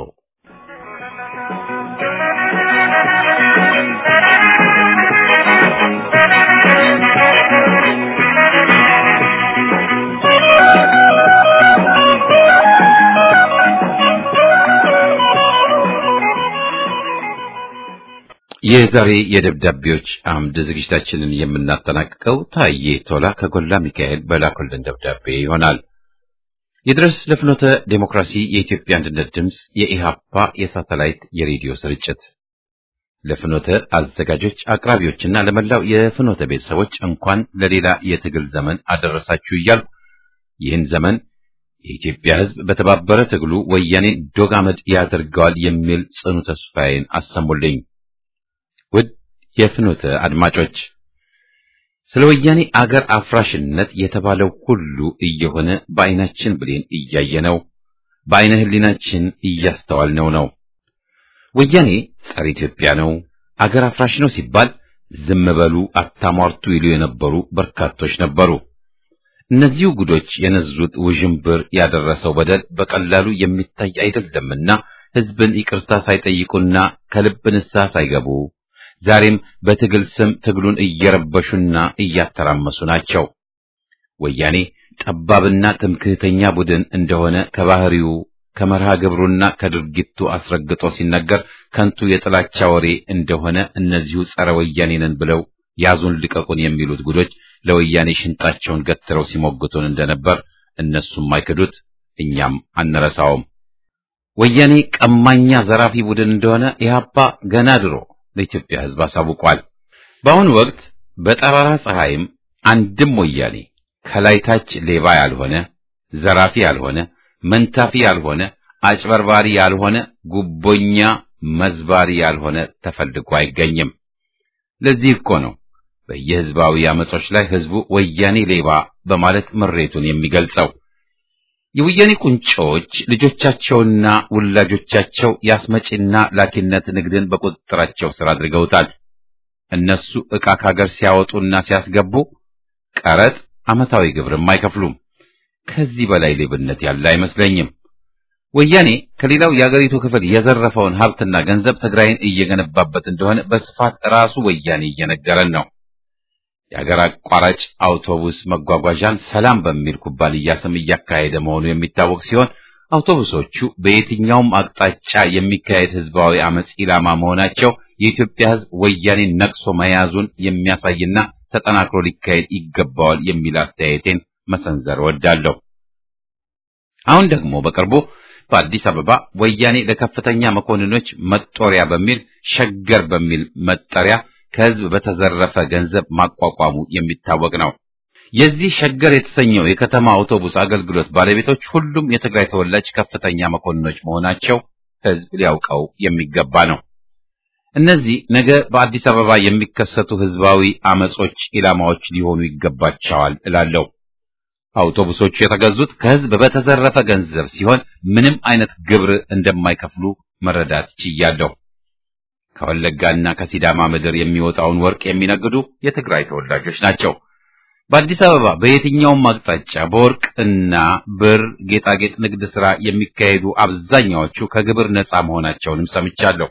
የዛሬ የደብዳቤዎች አምድ ዝግጅታችንን የምናጠናቅቀው ታዬ ቶላ ከጎላ ሚካኤል በላኩልን ደብዳቤ ይሆናል። ይድረስ ለፍኖተ ዴሞክራሲ የኢትዮጵያ አንድነት ድምፅ የኢሃፓ የሳተላይት የሬዲዮ ስርጭት ለፍኖተ አዘጋጆች አቅራቢዎችና ለመላው የፍኖተ ቤተሰቦች እንኳን ለሌላ የትግል ዘመን አደረሳችሁ እያልኩ ይህን ዘመን የኢትዮጵያ ሕዝብ በተባበረ ትግሉ ወያኔ ዶግ አመድ ያደርገዋል የሚል ጽኑ ተስፋዬን አሰሙልኝ። ውድ የፍኖተ አድማጮች ስለ ወያኔ አገር አፍራሽነት የተባለው ሁሉ እየሆነ በዓይናችን ብሌን እያየነው በዓይነ ሕሊናችን እያስተዋልነው ነው። ወያኔ ጸረ ኢትዮጵያ ነው፣ አገር አፍራሽ ነው ሲባል ዝም በሉ አታሟርቱ ይሉ የነበሩ በርካቶች ነበሩ። እነዚሁ ጉዶች የነዙት ውዥንብር ያደረሰው በደል በቀላሉ የሚታይ አይደለምና ሕዝብን ይቅርታ ሳይጠይቁና ከልብ ንስሐ ሳይገቡ ዛሬም በትግል ስም ትግሉን እየረበሹና እያተራመሱ ናቸው። ወያኔ ጠባብና ትምክህተኛ ቡድን እንደሆነ ከባህሪው ከመርሃ ግብሩና ከድርጊቱ አስረግጦ ሲነገር ከንቱ የጥላቻ ወሬ እንደሆነ እነዚሁ ጸረ ወያኔ ነን ብለው ያዙን ልቀቁን የሚሉት ጉዶች ለወያኔ ሽንጣቸውን ገትረው ሲሞግቱን እንደነበር እነሱም አይክዱት፣ እኛም አንረሳውም። ወያኔ ቀማኛ ዘራፊ ቡድን እንደሆነ ኢህአፓ ገና ድሮ ለኢትዮጵያ ሕዝብ አሳውቋል። በአሁኑ ወቅት በጠራራ ፀሐይም አንድም ወያኔ ከላይ ታች ሌባ ያልሆነ ዘራፊ ያልሆነ መንታፊ ያልሆነ አጭበርባሪ ያልሆነ ጉቦኛ መዝባሪ ያልሆነ ተፈልጎ አይገኝም። ለዚህ እኮ ነው በየህዝባዊ አመጾች ላይ ህዝቡ ወያኔ ሌባ በማለት ምሬቱን የሚገልጸው። የወያኔ ቁንጮች ልጆቻቸውና ውላጆቻቸው የአስመጪና ላኪነት ንግድን በቁጥጥራቸው ስር አድርገውታል። እነሱ ዕቃ ካገር ሲያወጡና ሲያስገቡ ቀረጥ፣ ዓመታዊ ግብርም አይከፍሉም። ከዚህ በላይ ሌብነት ያለ አይመስለኝም። ወያኔ ከሌላው የአገሪቱ ክፍል የዘረፈውን ሀብትና ገንዘብ ትግራይን እየገነባበት እንደሆነ በስፋት ራሱ ወያኔ እየነገረን ነው። የአገር አቋራጭ አውቶቡስ መጓጓዣን ሰላም በሚል ኩባንያ ስም እያካሄደ መሆኑ የሚታወቅ ሲሆን አውቶቡሶቹ በየትኛውም አቅጣጫ የሚካሄድ ህዝባዊ አመጽ ኢላማ መሆናቸው የኢትዮጵያ ህዝብ ወያኔን ነቅሶ መያዙን የሚያሳይና ተጠናክሮ ሊካሄድ ይገባዋል የሚል አስተያየቴን መሰንዘር እወዳለሁ። አሁን ደግሞ በቅርቡ በአዲስ አበባ ወያኔ ለከፍተኛ መኮንኖች መጦሪያ በሚል ሸገር በሚል መጠሪያ ከህዝብ በተዘረፈ ገንዘብ ማቋቋሙ የሚታወቅ ነው። የዚህ ሸገር የተሰኘው የከተማ አውቶቡስ አገልግሎት ባለቤቶች ሁሉም የትግራይ ተወላጅ ከፍተኛ መኮንኖች መሆናቸው ህዝብ ሊያውቀው የሚገባ ነው። እነዚህ ነገ በአዲስ አበባ የሚከሰቱ ህዝባዊ አመጾች ኢላማዎች ሊሆኑ ይገባቸዋል እላለሁ። አውቶቡሶቹ የተገዙት ከህዝብ በተዘረፈ ገንዘብ ሲሆን ምንም አይነት ግብር እንደማይከፍሉ መረዳት ችያለሁ። ከወለጋና ከሲዳማ ምድር የሚወጣውን ወርቅ የሚነግዱ የትግራይ ተወላጆች ናቸው። በአዲስ አበባ በየትኛውም አቅጣጫ በወርቅና ብር ጌጣጌጥ ንግድ ሥራ የሚካሄዱ አብዛኛዎቹ ከግብር ነፃ መሆናቸውንም ሰምቻለሁ።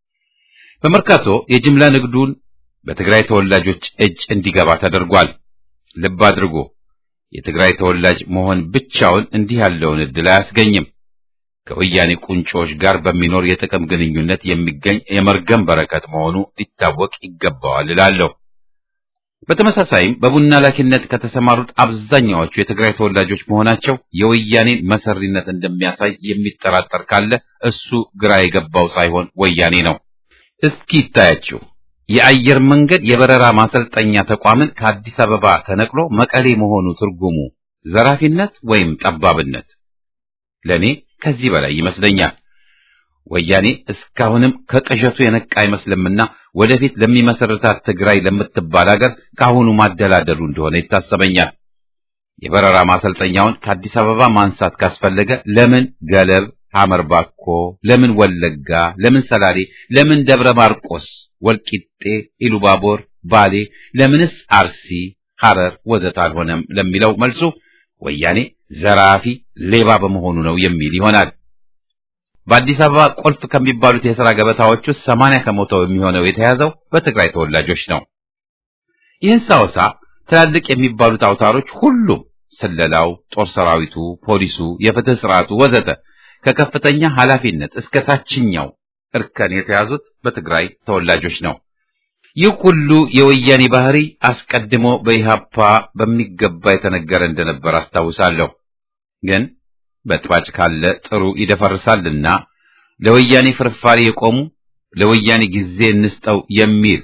በመርካቶ የጅምላ ንግዱን በትግራይ ተወላጆች እጅ እንዲገባ ተደርጓል። ልብ አድርጎ የትግራይ ተወላጅ መሆን ብቻውን እንዲህ ያለውን ዕድል አያስገኝም። ከወያኔ ቁንጮዎች ጋር በሚኖር የጥቅም ግንኙነት የሚገኝ የመርገም በረከት መሆኑ ሊታወቅ ይገባዋል እላለሁ። በተመሳሳይም በቡና ላኪነት ከተሰማሩት አብዛኛዎቹ የትግራይ ተወላጆች መሆናቸው የወያኔን መሰሪነት እንደሚያሳይ የሚጠራጠር ካለ እሱ ግራ የገባው ሳይሆን ወያኔ ነው። እስኪ ይታያችሁ። የአየር መንገድ የበረራ ማሰልጠኛ ተቋምን ከአዲስ አበባ ተነቅሎ መቀሌ መሆኑ ትርጉሙ ዘራፊነት ወይም ጠባብነት? ለኔ ከዚህ በላይ ይመስለኛል። ወያኔ እስካሁንም ከቅዠቱ የነቃ አይመስልምና ወደፊት ለሚመሰርታት ትግራይ ለምትባል ሀገር ከአሁኑ ማደላደሉ እንደሆነ ይታሰበኛል። የበረራ ማሰልጠኛውን ከአዲስ አበባ ማንሳት ካስፈለገ ለምን ገለብ ሐመር ባኮ፣ ለምን ወለጋ፣ ለምን ሰላሌ፣ ለምን ደብረ ማርቆስ፣ ወልቂጤ፣ ኢሉባቦር፣ ባሌ፣ ለምንስ አርሲ፣ ሐረር ወዘተ አልሆነም ለሚለው መልሱ ወያኔ ዘራፊ ሌባ በመሆኑ ነው የሚል ይሆናል። በአዲስ አበባ ቁልፍ ከሚባሉት የሥራ ገበታዎች ውስጥ ሰማንያ ከመቶ የሚሆነው የተያዘው በትግራይ ተወላጆች ነው። ይህን ሳወሳ ትላልቅ የሚባሉት አውታሮች ሁሉም ስለላው፣ ጦር ሰራዊቱ፣ ፖሊሱ፣ የፍትህ ስርዓቱ ወዘተ ከከፍተኛ ኃላፊነት እስከ ታችኛው እርከን የተያዙት በትግራይ ተወላጆች ነው። ይህ ሁሉ የወያኔ ባህሪ አስቀድሞ በኢሃፓ በሚገባ የተነገረ እንደነበር አስታውሳለሁ። ግን በጥባጭ ካለ ጥሩ ይደፈርሳልና ለወያኔ ፍርፋሪ የቆሙ ለወያኔ ጊዜ እንስጠው የሚል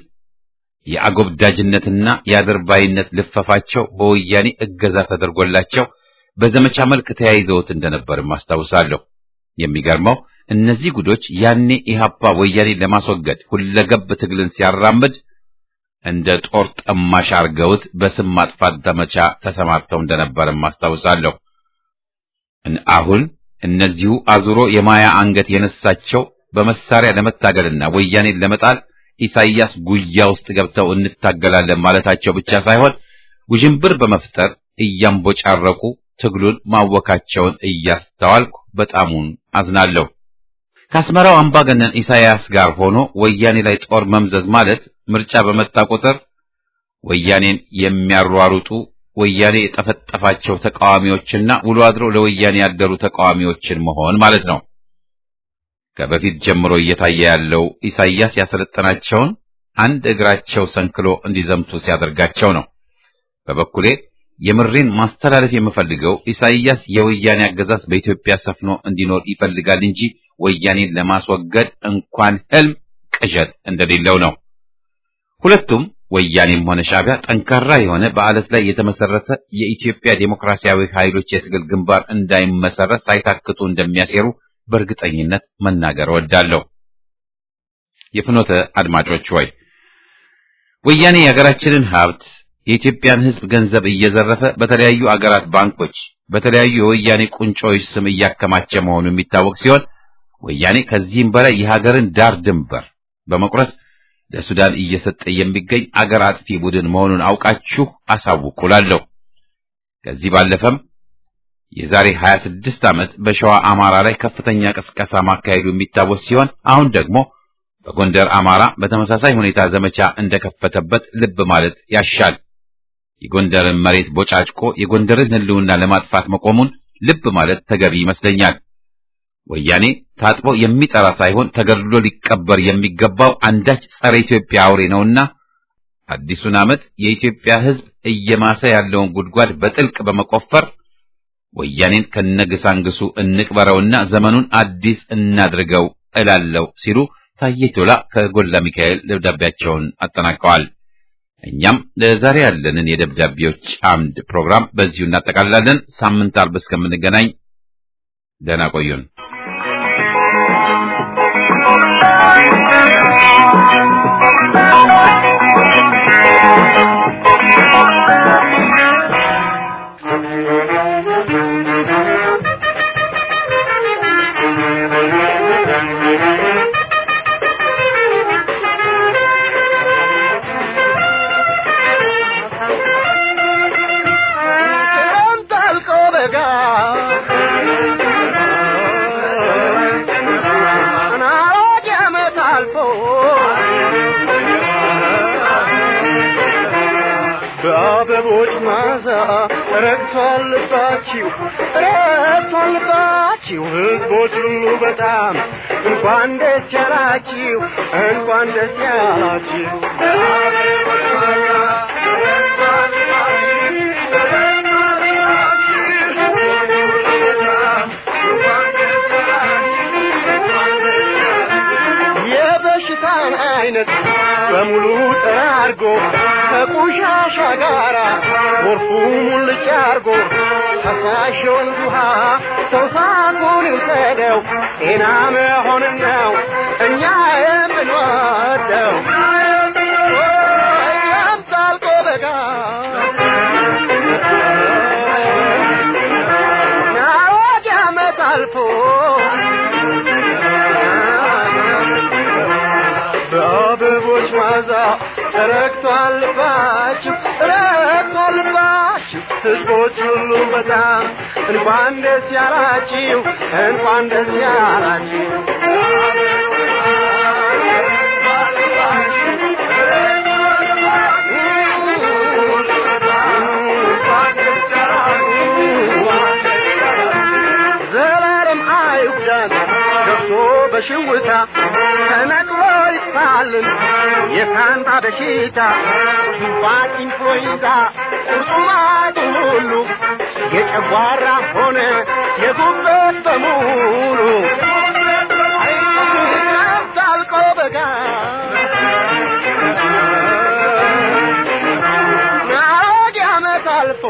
የአጎብዳጅነትና የአድርባይነት ልፈፋቸው በወያኔ እገዛ ተደርጎላቸው በዘመቻ መልክ ተያይዘውት እንደነበርም አስታውሳለሁ። የሚገርመው እነዚህ ጉዶች ያኔ ኢሃፓ ወያኔ ለማስወገድ ሁለገብ ትግልን ሲያራምድ እንደ ጦር ጠማሽ አርገውት በስም ማጥፋት ዘመቻ ተሰማርተው እንደነበርም አስታውሳለሁ። አሁን እነዚሁ አዙሮ የማያ አንገት የነሳቸው በመሳሪያ ለመታገልና ወያኔን ለመጣል ኢሳይያስ ጉያ ውስጥ ገብተው እንታገላለን ማለታቸው ብቻ ሳይሆን ውዥንብር በመፍጠር እያንቦጫረቁ ትግሉን ማወካቸውን እያስተዋልኩ በጣሙን አዝናለሁ። ከአስመራው አምባገነን ኢሳያስ ጋር ሆኖ ወያኔ ላይ ጦር መምዘዝ ማለት ምርጫ በመጣ ቁጥር ወያኔን የሚያሯሩጡ ወያኔ የጠፈጠፋቸው ተቃዋሚዎችና ውሎ አድሮ ለወያኔ ያደሩ ተቃዋሚዎችን መሆን ማለት ነው። ከበፊት ጀምሮ እየታየ ያለው ኢሳያስ ያሰለጠናቸውን አንድ እግራቸው ሰንክሎ እንዲዘምቱ ሲያደርጋቸው ነው። በበኩሌ የምሬን ማስተላለፍ የምፈልገው ኢሳይያስ የወያኔ አገዛዝ በኢትዮጵያ ሰፍኖ እንዲኖር ይፈልጋል እንጂ ወያኔን ለማስወገድ እንኳን ህልም ቅዠት እንደሌለው ነው። ሁለቱም ወያኔም ሆነ ሻዕቢያ ጠንካራ የሆነ በአለት ላይ የተመሰረተ የኢትዮጵያ ዴሞክራሲያዊ ኃይሎች የትግል ግንባር እንዳይመሰረት ሳይታክቱ እንደሚያሴሩ በእርግጠኝነት መናገር እወዳለሁ። የፍኖተ አድማጮች ሆይ ወያኔ የሀገራችንን ሀብት የኢትዮጵያን ሕዝብ ገንዘብ እየዘረፈ በተለያዩ አገራት ባንኮች በተለያዩ የወያኔ ቁንጮዎች ስም እያከማቸ መሆኑ የሚታወቅ ሲሆን ወያኔ ከዚህም በላይ የሀገርን ዳር ድንበር በመቁረስ ለሱዳን እየሰጠ የሚገኝ አገር አጥፊ ቡድን መሆኑን አውቃችሁ አሳውቁላለሁ። ከዚህ ባለፈም የዛሬ 26 ዓመት በሸዋ አማራ ላይ ከፍተኛ ቅስቀሳ ማካሄዱ የሚታወስ ሲሆን አሁን ደግሞ በጎንደር አማራ በተመሳሳይ ሁኔታ ዘመቻ እንደከፈተበት ልብ ማለት ያሻል። የጎንደርን መሬት ቦጫጭቆ የጎንደርን ሕልውና ለማጥፋት መቆሙን ልብ ማለት ተገቢ ይመስለኛል። ወያኔ ታጥቦ የሚጠራ ሳይሆን ተገድሎ ሊቀበር የሚገባው አንዳች ጸረ ኢትዮጵያ አውሬ ነውና አዲሱን ዓመት የኢትዮጵያ ሕዝብ እየማሰ ያለውን ጉድጓድ በጥልቅ በመቆፈር ወያኔን ከነግሳንግሱ እንቅበረውና ዘመኑን አዲስ እናድርገው እላለሁ ሲሉ ታዬ ቶላ ከጎላ ሚካኤል ደብዳቤያቸውን አጠናቀዋል። እኛም ለዛሬ ያለንን የደብዳቤዎች አምድ ፕሮግራም በዚሁ እናጠቃልላለን። ሳምንት አርብ እስከምንገናኝ ደህና ቆዩን። በአበቦች ማዛ ረግቷል ልባችሁ ረግቷል ልባችሁ ሕዝቦች ሁሉ በጣም እንኳን ደስ ያላችሁ እንኳን ደስ ያላችሁ በአበቦች ማዛ ረግቷል የበሽታን አይነት በሙሉ ጠራርጎ ከቆሻሻ ጋራ ጎርፉ ሙልጭ አርጎ ፈሳሽ የወንዝ ውሃ ተውሳኩን ይውሰደው ጤና መሆንን ነው እኛ የምንወደው ያምጣልቆ በጋ ናወድ ዓመት አልፎ በአበቦች ማዛ ረግቷል ልባችሁ ረግቷል ልባችሁ ሕዝቦች ሁሉ በጣም እንኳን ደስ ያላችሁ እንኳን ደስ ያላችሁ ዘላለም አይጉዳን ገብቶ በሽውታ ተነቅሎ ይፋልን የሳንታ በሽታ ቱንፋን ኢንፍሉዌንዛ ቁርጡማቱ ሁሉ የጨጓራ ሆነ የጉበት በሙሉ ታልቆ በጋ ናወድ ዓመት አልፎ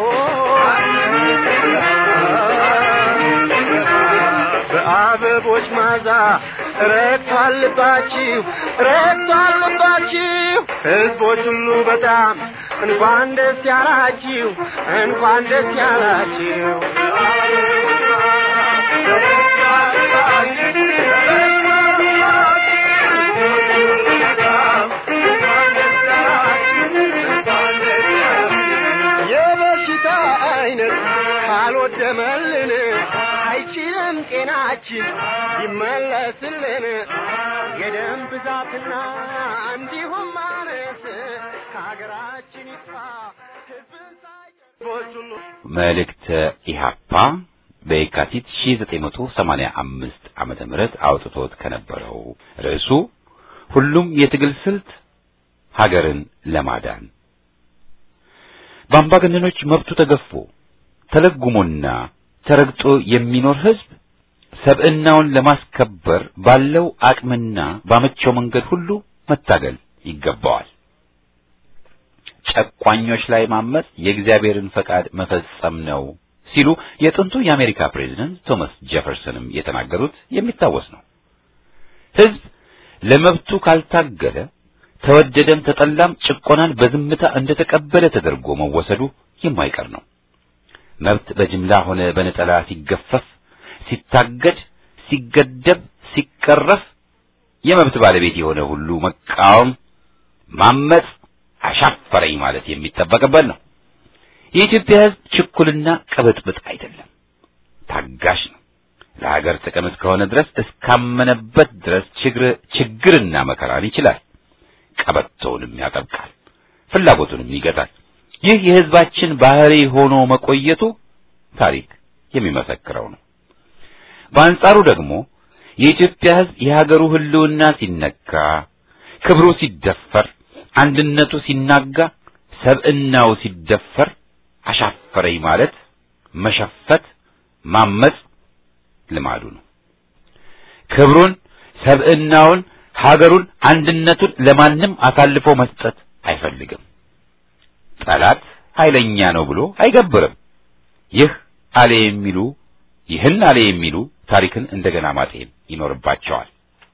በአበቦች ማዛ ረግቷል ልባችሁ ረግቷል ልባችሁ ሕዝቦች ሁሉ በጣም እንኳን ደስ ያላችሁ እንኳን ደስ ያላችሁ የበሽታ የወደመልን አይችልም ጤናችን ይመለስልን የደም ብዛትና እንዲሁም ማነስ ከሀገራችን ይጥፋ ሕዝብን ሳይቦች ሁሉ መልእክተ ኢሃፓ በየካቲት 1985 ዓመተ ምህረት አውጥቶት ከነበረው ርዕሱ ሁሉም የትግል ስልት ሀገርን ለማዳን በአምባገነኖች መብቱ ተገፎ ተለጉሞና ተረግጦ የሚኖር ህዝብ ሰብዕናውን ለማስከበር ባለው አቅምና ባመቸው መንገድ ሁሉ መታገል ይገባዋል። ጨቋኞች ላይ ማመጽ የእግዚአብሔርን ፈቃድ መፈጸም ነው ሲሉ የጥንቱ የአሜሪካ ፕሬዝደንት ቶማስ ጄፈርሰንም የተናገሩት የሚታወስ ነው። ህዝብ ለመብቱ ካልታገለ ተወደደም ተጠላም ጭቆናን በዝምታ እንደተቀበለ ተደርጎ መወሰዱ የማይቀር ነው። መብት በጅምላ ሆነ በነጠላ ሲገፈፍ፣ ሲታገድ፣ ሲገደብ፣ ሲቀረፍ የመብት ባለቤት የሆነ ሁሉ መቃወም፣ ማመጽ፣ አሻፈረኝ ማለት የሚጠበቅበት ነው። የኢትዮጵያ ህዝብ ችኩልና ቅብጥብጥ አይደለም፣ ታጋሽ ነው። ለሀገር ጥቅም እስከሆነ ድረስ እስካመነበት ድረስ ችግር ችግርና መከራን ይችላል። ቀበቶውንም ያጠብቃል፣ ፍላጎቱንም ይገታል። ይህ የህዝባችን ባህሪ ሆኖ መቆየቱ ታሪክ የሚመሰክረው ነው። በአንጻሩ ደግሞ የኢትዮጵያ ህዝብ የሀገሩ ህልውና ሲነካ፣ ክብሩ ሲደፈር፣ አንድነቱ ሲናጋ፣ ሰብዕናው ሲደፈር አሻፈረኝ ማለት መሸፈት፣ ማመጽ ልማዱ ነው። ክብሩን፣ ሰብዕናውን፣ ሀገሩን፣ አንድነቱን ለማንም አሳልፎ መስጠት አይፈልግም። ጠላት ኃይለኛ ነው ብሎ አይገብርም። ይህ አለ የሚሉ ይህን አለ የሚሉ ታሪክን እንደገና ማጤን ይኖርባቸዋል።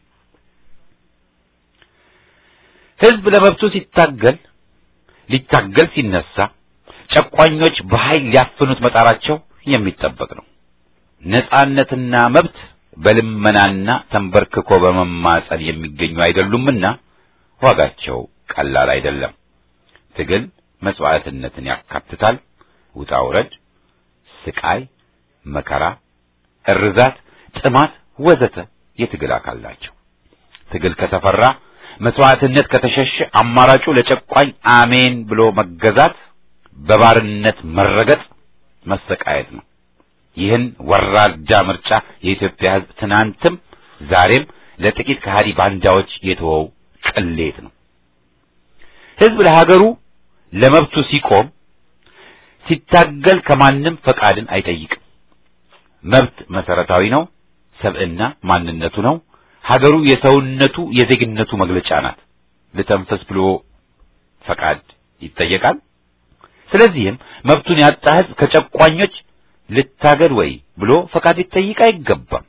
ህዝብ ለመብቱ ሲታገል ሊታገል ሲነሳ ጨቋኞች በኃይል ሊያፍኑት መጣራቸው የሚጠበቅ ነው። ነጻነትና መብት በልመናና ተንበርክኮ በመማጸን የሚገኙ አይደሉምና ዋጋቸው ቀላል አይደለም። ትግል መስዋዕትነትን ያካትታል። ውጣ ውረድ፣ ስቃይ፣ መከራ፣ እርዛት፣ ጥማት ወዘተ የትግል አካል ናቸው። ትግል ከተፈራ መስዋዕትነት ከተሸሸ አማራጩ ለጨቋኝ አሜን ብሎ መገዛት፣ በባርነት መረገጥ፣ መሰቃየት ነው። ይህን ወራዳ ምርጫ የኢትዮጵያ ሕዝብ ትናንትም ዛሬም ለጥቂት ከሃዲ ባንዳዎች የተወው ቅሌት ነው። ሕዝብ ለሀገሩ ለመብቱ ሲቆም ሲታገል ከማንም ፈቃድን አይጠይቅም። መብት መሰረታዊ ነው። ሰብዕና ማንነቱ ነው። ሀገሩ የሰውነቱ የዜግነቱ መግለጫ ናት። ልተንፈስ ብሎ ፈቃድ ይጠየቃል። ስለዚህም መብቱን ያጣ ሕዝብ ከጨቋኞች ልታገድ ወይ ብሎ ፈቃድ ሊጠይቅ አይገባም።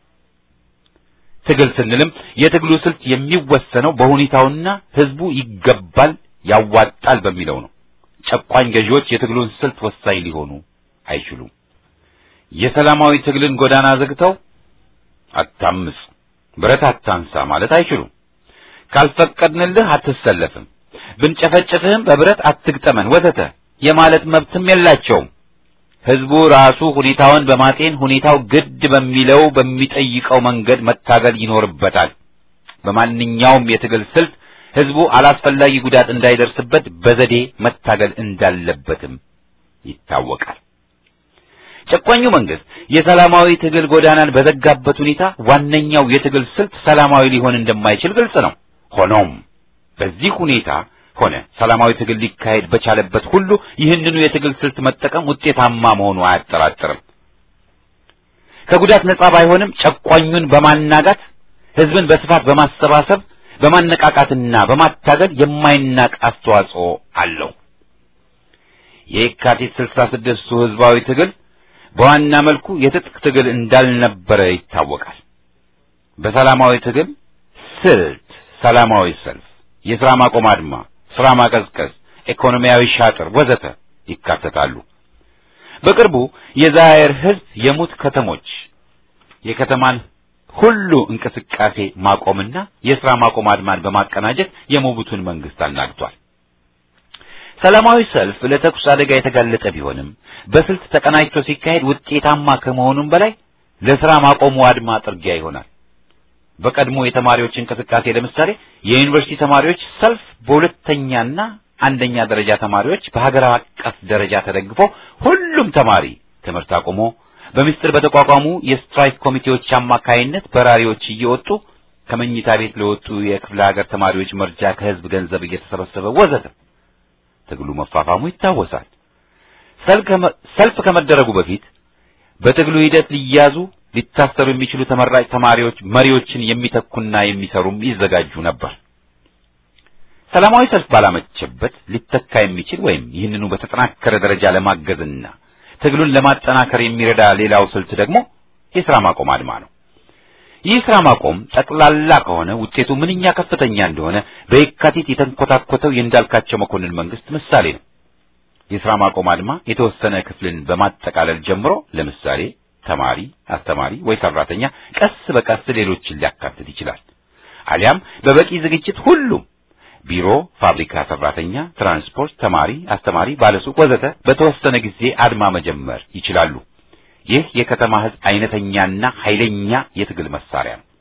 ትግል ስንልም የትግሉ ስልት የሚወሰነው በሁኔታውና ሕዝቡ ይገባል ያዋጣል በሚለው ነው። ጨቋኝ ገዢዎች የትግሉን ስልት ወሳኝ ሊሆኑ አይችሉም። የሰላማዊ ትግልን ጎዳና ዘግተው አታምጽ፣ ብረት አታንሳ ማለት አይችሉም። ካልፈቀድንልህ አትሰለፍም፣ ብንጨፈጭፍህም በብረት አትግጠመን ወዘተ የማለት መብትም የላቸውም። ህዝቡ ራሱ ሁኔታውን በማጤን ሁኔታው ግድ በሚለው በሚጠይቀው መንገድ መታገል ይኖርበታል። በማንኛውም የትግል ስልት ህዝቡ አላስፈላጊ ጉዳት እንዳይደርስበት በዘዴ መታገል እንዳለበትም ይታወቃል። ጨቋኙ መንግስት የሰላማዊ ትግል ጎዳናን በዘጋበት ሁኔታ ዋነኛው የትግል ስልት ሰላማዊ ሊሆን እንደማይችል ግልጽ ነው። ሆኖም በዚህ ሁኔታ ሆነ ሰላማዊ ትግል ሊካሄድ በቻለበት ሁሉ ይህንኑ የትግል ስልት መጠቀም ውጤታማ መሆኑ አያጠራጥርም። ከጉዳት ነጻ ባይሆንም ጨቋኙን በማናጋት ህዝብን በስፋት በማሰባሰብ በማነቃቃትና በማታገል የማይናቅ አስተዋጽኦ አለው። የየካቲት ስልሳ ስድስቱ ህዝባዊ ትግል በዋና መልኩ የትጥቅ ትግል እንዳልነበረ ይታወቃል። በሰላማዊ ትግል ስልት ሰላማዊ ሰልፍ፣ የሥራ ማቆም አድማ፣ ሥራ ማቀዝቀዝ፣ ኢኮኖሚያዊ ሻጥር ወዘተ ይካተታሉ። በቅርቡ የዛየር ህዝብ የሙት ከተሞች የከተማን ሁሉ እንቅስቃሴ ማቆምና የሥራ ማቆም አድማን በማቀናጀት የሞቡቱን መንግስት አናግቷል። ሰላማዊ ሰልፍ ለተኩስ አደጋ የተጋለጠ ቢሆንም በስልት ተቀናጅቶ ሲካሄድ ውጤታማ ከመሆኑም በላይ ለስራ ማቆሙ አድማ ጥርጊያ ይሆናል። በቀድሞ የተማሪዎች እንቅስቃሴ ለምሳሌ የዩኒቨርሲቲ ተማሪዎች ሰልፍ በሁለተኛና አንደኛ ደረጃ ተማሪዎች በሀገር አቀፍ ደረጃ ተደግፎ ሁሉም ተማሪ ትምህርት አቁሞ በምስጢር በተቋቋሙ የስትራይክ ኮሚቴዎች አማካይነት በራሪዎች እየወጡ ከመኝታ ቤት ለወጡ የክፍለ ሀገር ተማሪዎች መርጃ ከህዝብ ገንዘብ እየተሰበሰበ ወዘተ ትግሉ መፋፋሙ ይታወሳል። ሰልፍ ከመደረጉ በፊት በትግሉ ሂደት ሊያዙ ሊታሰሩ የሚችሉ ተመራጭ ተማሪዎች መሪዎችን የሚተኩና የሚሰሩም ይዘጋጁ ነበር። ሰላማዊ ሰልፍ ባላመቸበት ሊተካ የሚችል ወይም ይህንኑ በተጠናከረ ደረጃ ለማገዝና ትግሉን ለማጠናከር የሚረዳ ሌላው ስልት ደግሞ የሥራ ማቆም አድማ ነው። ይህ ሥራ ማቆም ጠቅላላ ከሆነ ውጤቱ ምንኛ ከፍተኛ እንደሆነ በየካቲት የተንኮታኮተው የእንዳልካቸው መኮንን መንግስት ምሳሌ ነው። የሥራ ማቆም አድማ የተወሰነ ክፍልን በማጠቃለል ጀምሮ ለምሳሌ ተማሪ፣ አስተማሪ ወይ ሰራተኛ ቀስ በቀስ ሌሎችን ሊያካትት ይችላል። አሊያም በበቂ ዝግጅት ሁሉም ቢሮ፣ ፋብሪካ ሰራተኛ፣ ትራንስፖርት፣ ተማሪ፣ አስተማሪ፣ ባለሱቅ ወዘተ በተወሰነ ጊዜ አድማ መጀመር ይችላሉ። ይህ የከተማ ህዝብ አይነተኛና ኃይለኛ የትግል መሳሪያ ነው።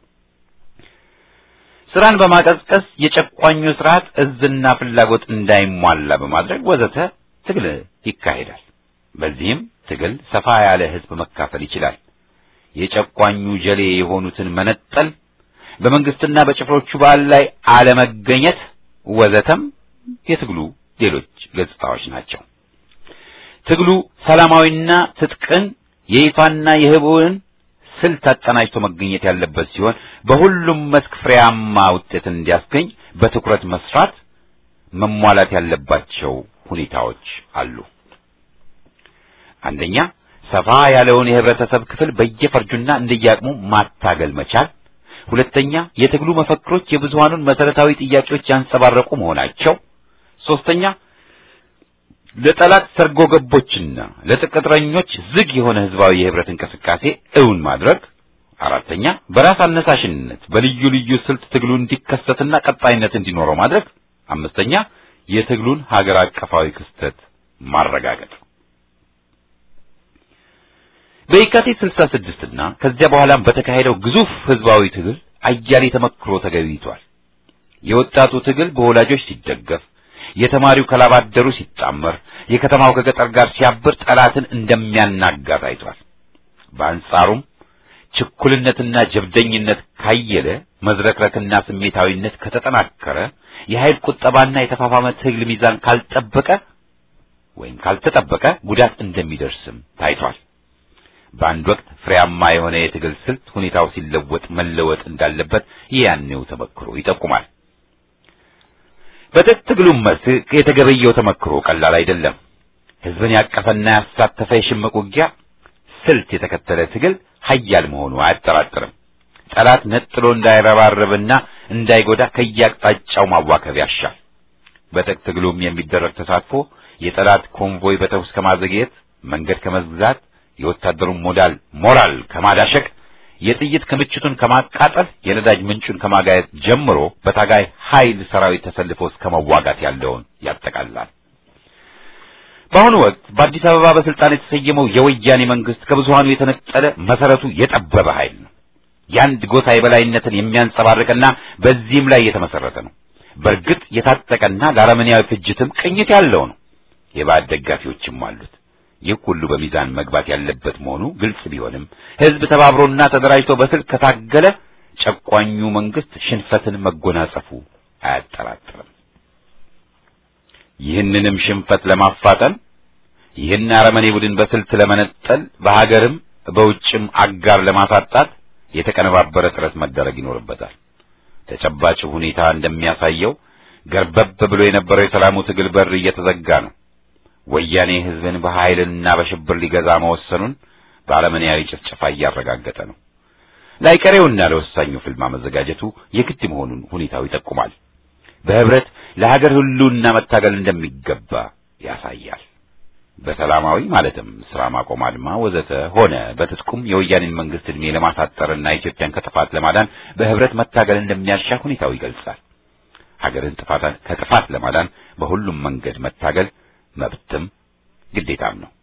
ስራን በማቀዝቀዝ የጨቋኙ ስርዓት እዝና ፍላጎት እንዳይሟላ በማድረግ ወዘተ ትግል ይካሄዳል። በዚህም ትግል ሰፋ ያለ ህዝብ መካፈል ይችላል። የጨቋኙ ጀሌ የሆኑትን መነጠል፣ በመንግስትና በጭፍሮቹ በዓል ላይ አለመገኘት ወዘተም የትግሉ ሌሎች ገጽታዎች ናቸው። ትግሉ ሰላማዊና ትጥቅን የይፋና የህቡዕን ስልት አቀናጅቶ መገኘት ያለበት ሲሆን በሁሉም መስክ ፍሬያማ ውጤት እንዲያስገኝ በትኩረት መስራት መሟላት ያለባቸው ሁኔታዎች አሉ። አንደኛ ሰፋ ያለውን የህብረተሰብ ክፍል በየፈርጁና እንደየአቅሙ ማታገል መቻል። ሁለተኛ የትግሉ መፈክሮች የብዙሃኑን መሰረታዊ ጥያቄዎች ያንጸባረቁ መሆናቸው። ሶስተኛ ለጠላት ሰርጎ ገቦችና ለጥቅጥረኞች ዝግ የሆነ ህዝባዊ የህብረት እንቅስቃሴ እውን ማድረግ። አራተኛ በራስ አነሳሽነት በልዩ ልዩ ስልት ትግሉ እንዲከሰትና ቀጣይነት እንዲኖረው ማድረግ። አምስተኛ የትግሉን ሀገር አቀፋዊ ክስተት ማረጋገጥ። በየካቲት 66 እና ከዚያ በኋላም በተካሄደው ግዙፍ ህዝባዊ ትግል አያሌ ተመክሮ ተገኝቷል። የወጣቱ ትግል በወላጆች ሲደገፍ የተማሪው ከላባደሩ ሲጣመር የከተማው ከገጠር ጋር ሲያብር ጠላትን እንደሚያናጋ ታይቷል። በአንጻሩም ችኩልነትና ጀብደኝነት ካየለ፣ መዝረክረክና ስሜታዊነት ከተጠናከረ፣ የኃይል ቁጠባና የተፋፋመ ትግል ሚዛን ካልጠበቀ ወይም ካልተጠበቀ ጉዳት እንደሚደርስም ታይቷል። በአንድ ወቅት ፍሬያማ የሆነ የትግል ስልት ሁኔታው ሲለወጥ መለወጥ እንዳለበት ያኔው ተመክሮ ይጠቁማል። በትጥቅ ትግሉም መስክ የተገበየው ተመክሮ ቀላል አይደለም። ህዝብን ያቀፈና ያሳተፈ የሽምቅ ውጊያ ስልት የተከተለ ትግል ሀያል መሆኑ አያጠራጥርም። ጠላት ነጥሎ እንዳይረባረብና እንዳይጎዳ ከየአቅጣጫው ማዋከብ ያሻል። በትጥቅ ትግሉም የሚደረግ ተሳትፎ የጠላት ኮንቮይ በተኩስ ከማዘግየት፣ መንገድ ከመዝጋት፣ የወታደሩን ሞዳል ሞራል ከማዳሸቅ የጥይት ክምችቱን ከማቃጠል የነዳጅ ምንጩን ከማጋየት ጀምሮ በታጋይ ኃይል ሰራዊት ተሰልፎ እስከ መዋጋት ያለውን ያጠቃልላል። በአሁኑ ወቅት በአዲስ አበባ በስልጣን የተሰየመው የወያኔ መንግስት ከብዙሃኑ የተነጠለ መሰረቱ የጠበበ ኃይል ነው። የአንድ ጎሳ የበላይነትን የሚያንጸባርቅና በዚህም ላይ የተመሰረተ ነው። በእርግጥ የታጠቀና ለአረመኔያዊ ፍጅትም ቅኝት ያለው ነው። የባዕድ ደጋፊዎችም አሉት። ይህ ሁሉ በሚዛን መግባት ያለበት መሆኑ ግልጽ ቢሆንም ህዝብ ተባብሮና ተደራጅቶ በስልክ ከታገለ ጨቋኙ መንግስት ሽንፈትን መጎናጸፉ አያጠራጥርም። ይህንንም ሽንፈት ለማፋጠን ይህን አረመኔ ቡድን በስልት ለመነጠል በሀገርም በውጭም አጋር ለማሳጣት የተቀነባበረ ጥረት መደረግ ይኖርበታል። ተጨባጭ ሁኔታ እንደሚያሳየው ገርበብ ብሎ የነበረው የሰላሙ ትግል በር እየተዘጋ ነው። ወያኔ ህዝብን በኃይልና በሽብር ሊገዛ መወሰኑን በአረመኔያዊ ጭፍጨፋ እያረጋገጠ ነው። ላይቀሬውና ለወሳኙ ፍልማ መዘጋጀቱ የግድ መሆኑን ሁኔታው ይጠቁማል። በህብረት ለሀገር ሁሉና መታገል እንደሚገባ ያሳያል። በሰላማዊ ማለትም ስራ ማቆም አድማ ወዘተ ሆነ በትጥቁም የወያኔን መንግስት ዕድሜ ለማሳጠርና ኢትዮጵያን ከጥፋት ለማዳን በህብረት መታገል እንደሚያሻ ሁኔታው ይገልጻል። ሀገርን ጥፋት ከጥፋት ለማዳን በሁሉም መንገድ መታገል መብትም ግዴታም ነው።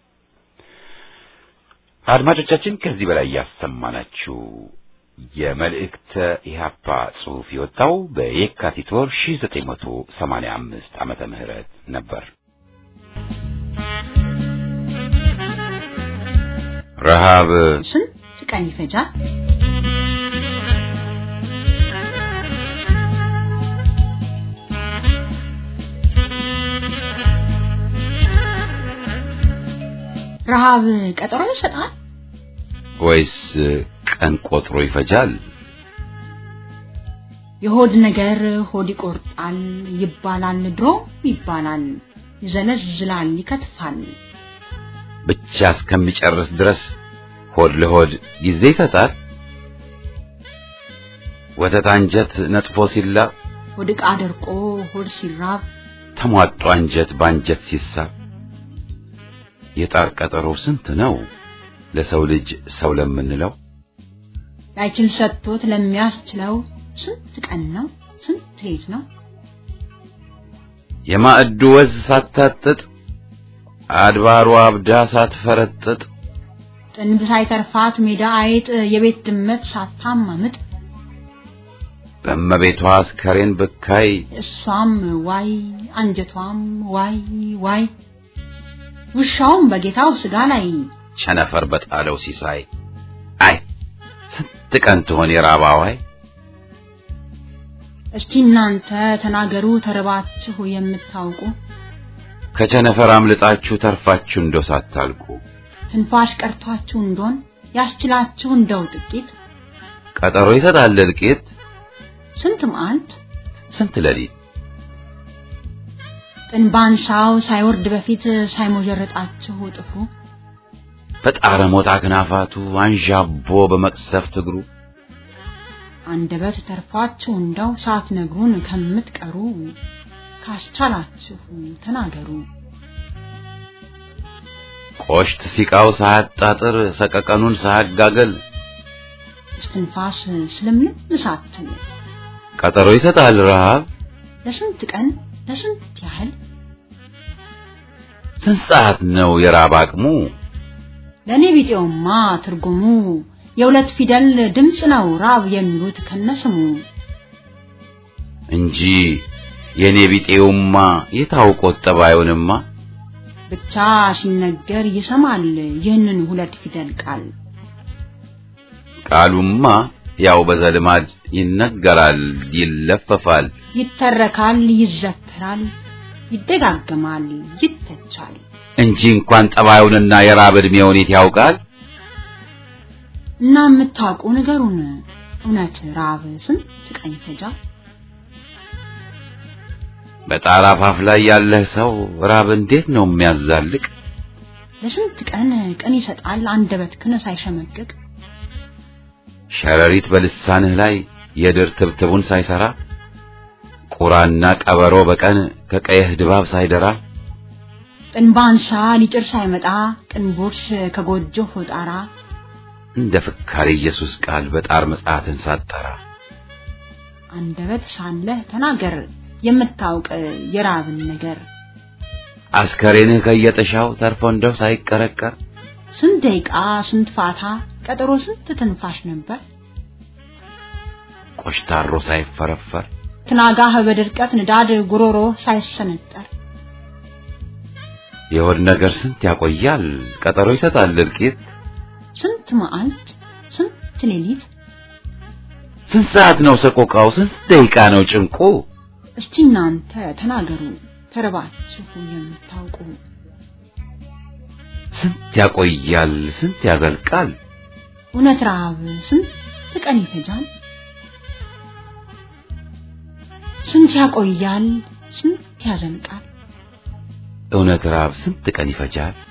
አድማጮቻችን ከዚህ በላይ ያሰማናችሁ የመልእክተ ኢህአፓ ጽሑፍ የወጣው በየካቲት ወር 1985 ዓመተ ምህረት ነበር። ረሃብ ስንት ቀን ይፈጃል? ረሃብ ቀጠሮ ይሰጣል ወይስ ቀን ቆጥሮ ይፈጃል? የሆድ ነገር ሆድ ይቆርጣል ይባላል፣ ድሮ ይባላል፣ ይዘለዝላል፣ ይከትፋል። ብቻ እስከሚጨርስ ድረስ ሆድ ለሆድ ጊዜ ይሰጣል። ወተት አንጀት ነጥፎ ሲላ ሆድ ዕቃ ደርቆ ሆድ ሲራብ ተሟጦ አንጀት በአንጀት ሲሳብ የጣር ቀጠሮ ስንት ነው ለሰው ልጅ ሰው ለምንለው ላይችል ሰጥቶት ለሚያስችለው ስንት ቀን ነው ስንት ሌት ነው የማዕዱ ወዝ ሳታጥጥ አድባሩ አብዳ ሳትፈረጥጥ ጥንብ ሳይተርፋት ሜዳ አይጥ የቤት ድመት ሳታማምጥ በእመቤቷ አስከሬን ብካይ እሷም ዋይ አንጀቷም ዋይ ዋይ ውሻውም በጌታው ስጋ ላይ ቸነፈር በጣለው ሲሳይ አይ ስንት ቀን ትሆን የራባዋይ እስቲ እናንተ ተናገሩ ተርባችሁ የምታውቁ ከቸነፈር አምልጣችሁ ተርፋችሁ እንደው ሳታልቁ ትንፋሽ ቀርቷችሁ እንደሆን ያስችላችሁ እንደው ጥቂት ቀጠሮ ይሰጣል እልቂት ስንት መዓልት ስንት ሌሊት ጥንባንሳው ሳይወርድ በፊት ሳይሞጀረጣችሁ ጥፍሩ በጣረ ሞጣ ክናፋቱ አንዣቦ በመቅሰፍት እግሩ አንደበት ተርፏችሁ እንደው ሳትነግሩን ከምትቀሩ ካስቻላችሁ ተናገሩ። ቆሽት ሲቃው ሳያጣጥር ሰቀቀኑን ሳያጋገል እስትንፋስ ስለምንም ሳትል ቀጠሮ ይሰጣል ረሃብ ለስንት ቀን ለስንት ያህል ስንት ሰዓት ነው የራብ አቅሙ ለእኔ ቢጤውማ ትርጉሙ የሁለት ፊደል ድምፅ ነው ራብ የሚሉት ከነስሙ እንጂ የኔ ቢጤውማ የታውቆት ጠባዩንማ ብቻ ሲነገር ይሰማል ይህንን ሁለት ፊደል ቃል ቃሉማ ያው በዘልማድ ይነገራል ይለፈፋል ይተረካል ይዘከራል ይደጋገማል ይተቻል እንጂ እንኳን ጠባዩንና የራብ ዕድሜውን የት ያውቃል እና የምታውቁ ንገሩን እውነት ራብ ስንት ቀን ይፈጃል በጣራ አፋፍ ላይ ያለህ ሰው ራብ እንዴት ነው የሚያዛልቅ ለስንት ቀን ቀን ይሰጣል አንደበት ክን ሳይሸመቅቅ ሸረሪት በልሳንህ ላይ የድር ትብትቡን ሳይሰራ ቁራና ቀበሮ በቀን ከቀየህ ድባብ ሳይደራ ጥንባንሳ ሊጭር ሳይመጣ ቅንቦርስ ከጎጆ ጣራ እንደ ፍካሬ ኢየሱስ ቃል በጣር መጽሐፍን ሳጠራ አንደበት ሳለህ ተናገር የምታውቅ የራብን ነገር አስከሬንህ ከየጥሻው ተርፎ እንደው ሳይቀረቀር ስንት ደቂቃ ስንት ፋታ ቀጠሮ ስንት ትንፋሽ ነበር ቆሽታሮ ሳይፈረፈር ትናጋህ በድርቀት ንዳድ ጉሮሮ ሳይሰነጠር የሆድ ነገር ስንት ያቆያል ቀጠሮ ይሰጣል እልቂት ስንት መዓልት ስንት ሌሊት ስንት ሰዓት ነው ሰቆቃው ስንት ደቂቃ ነው ጭንቁ እስቲ እናንተ ተናገሩ ተርባችሁ የምታውቁ ስንት ያቆያል ስንት ያዘልቃል እውነት ረሃብ ስንት ቀን ይፈጃል ስንት ያቆያል ስንት ያዘልቃል እውነት ራብ ስንት ቀን ይፈጃል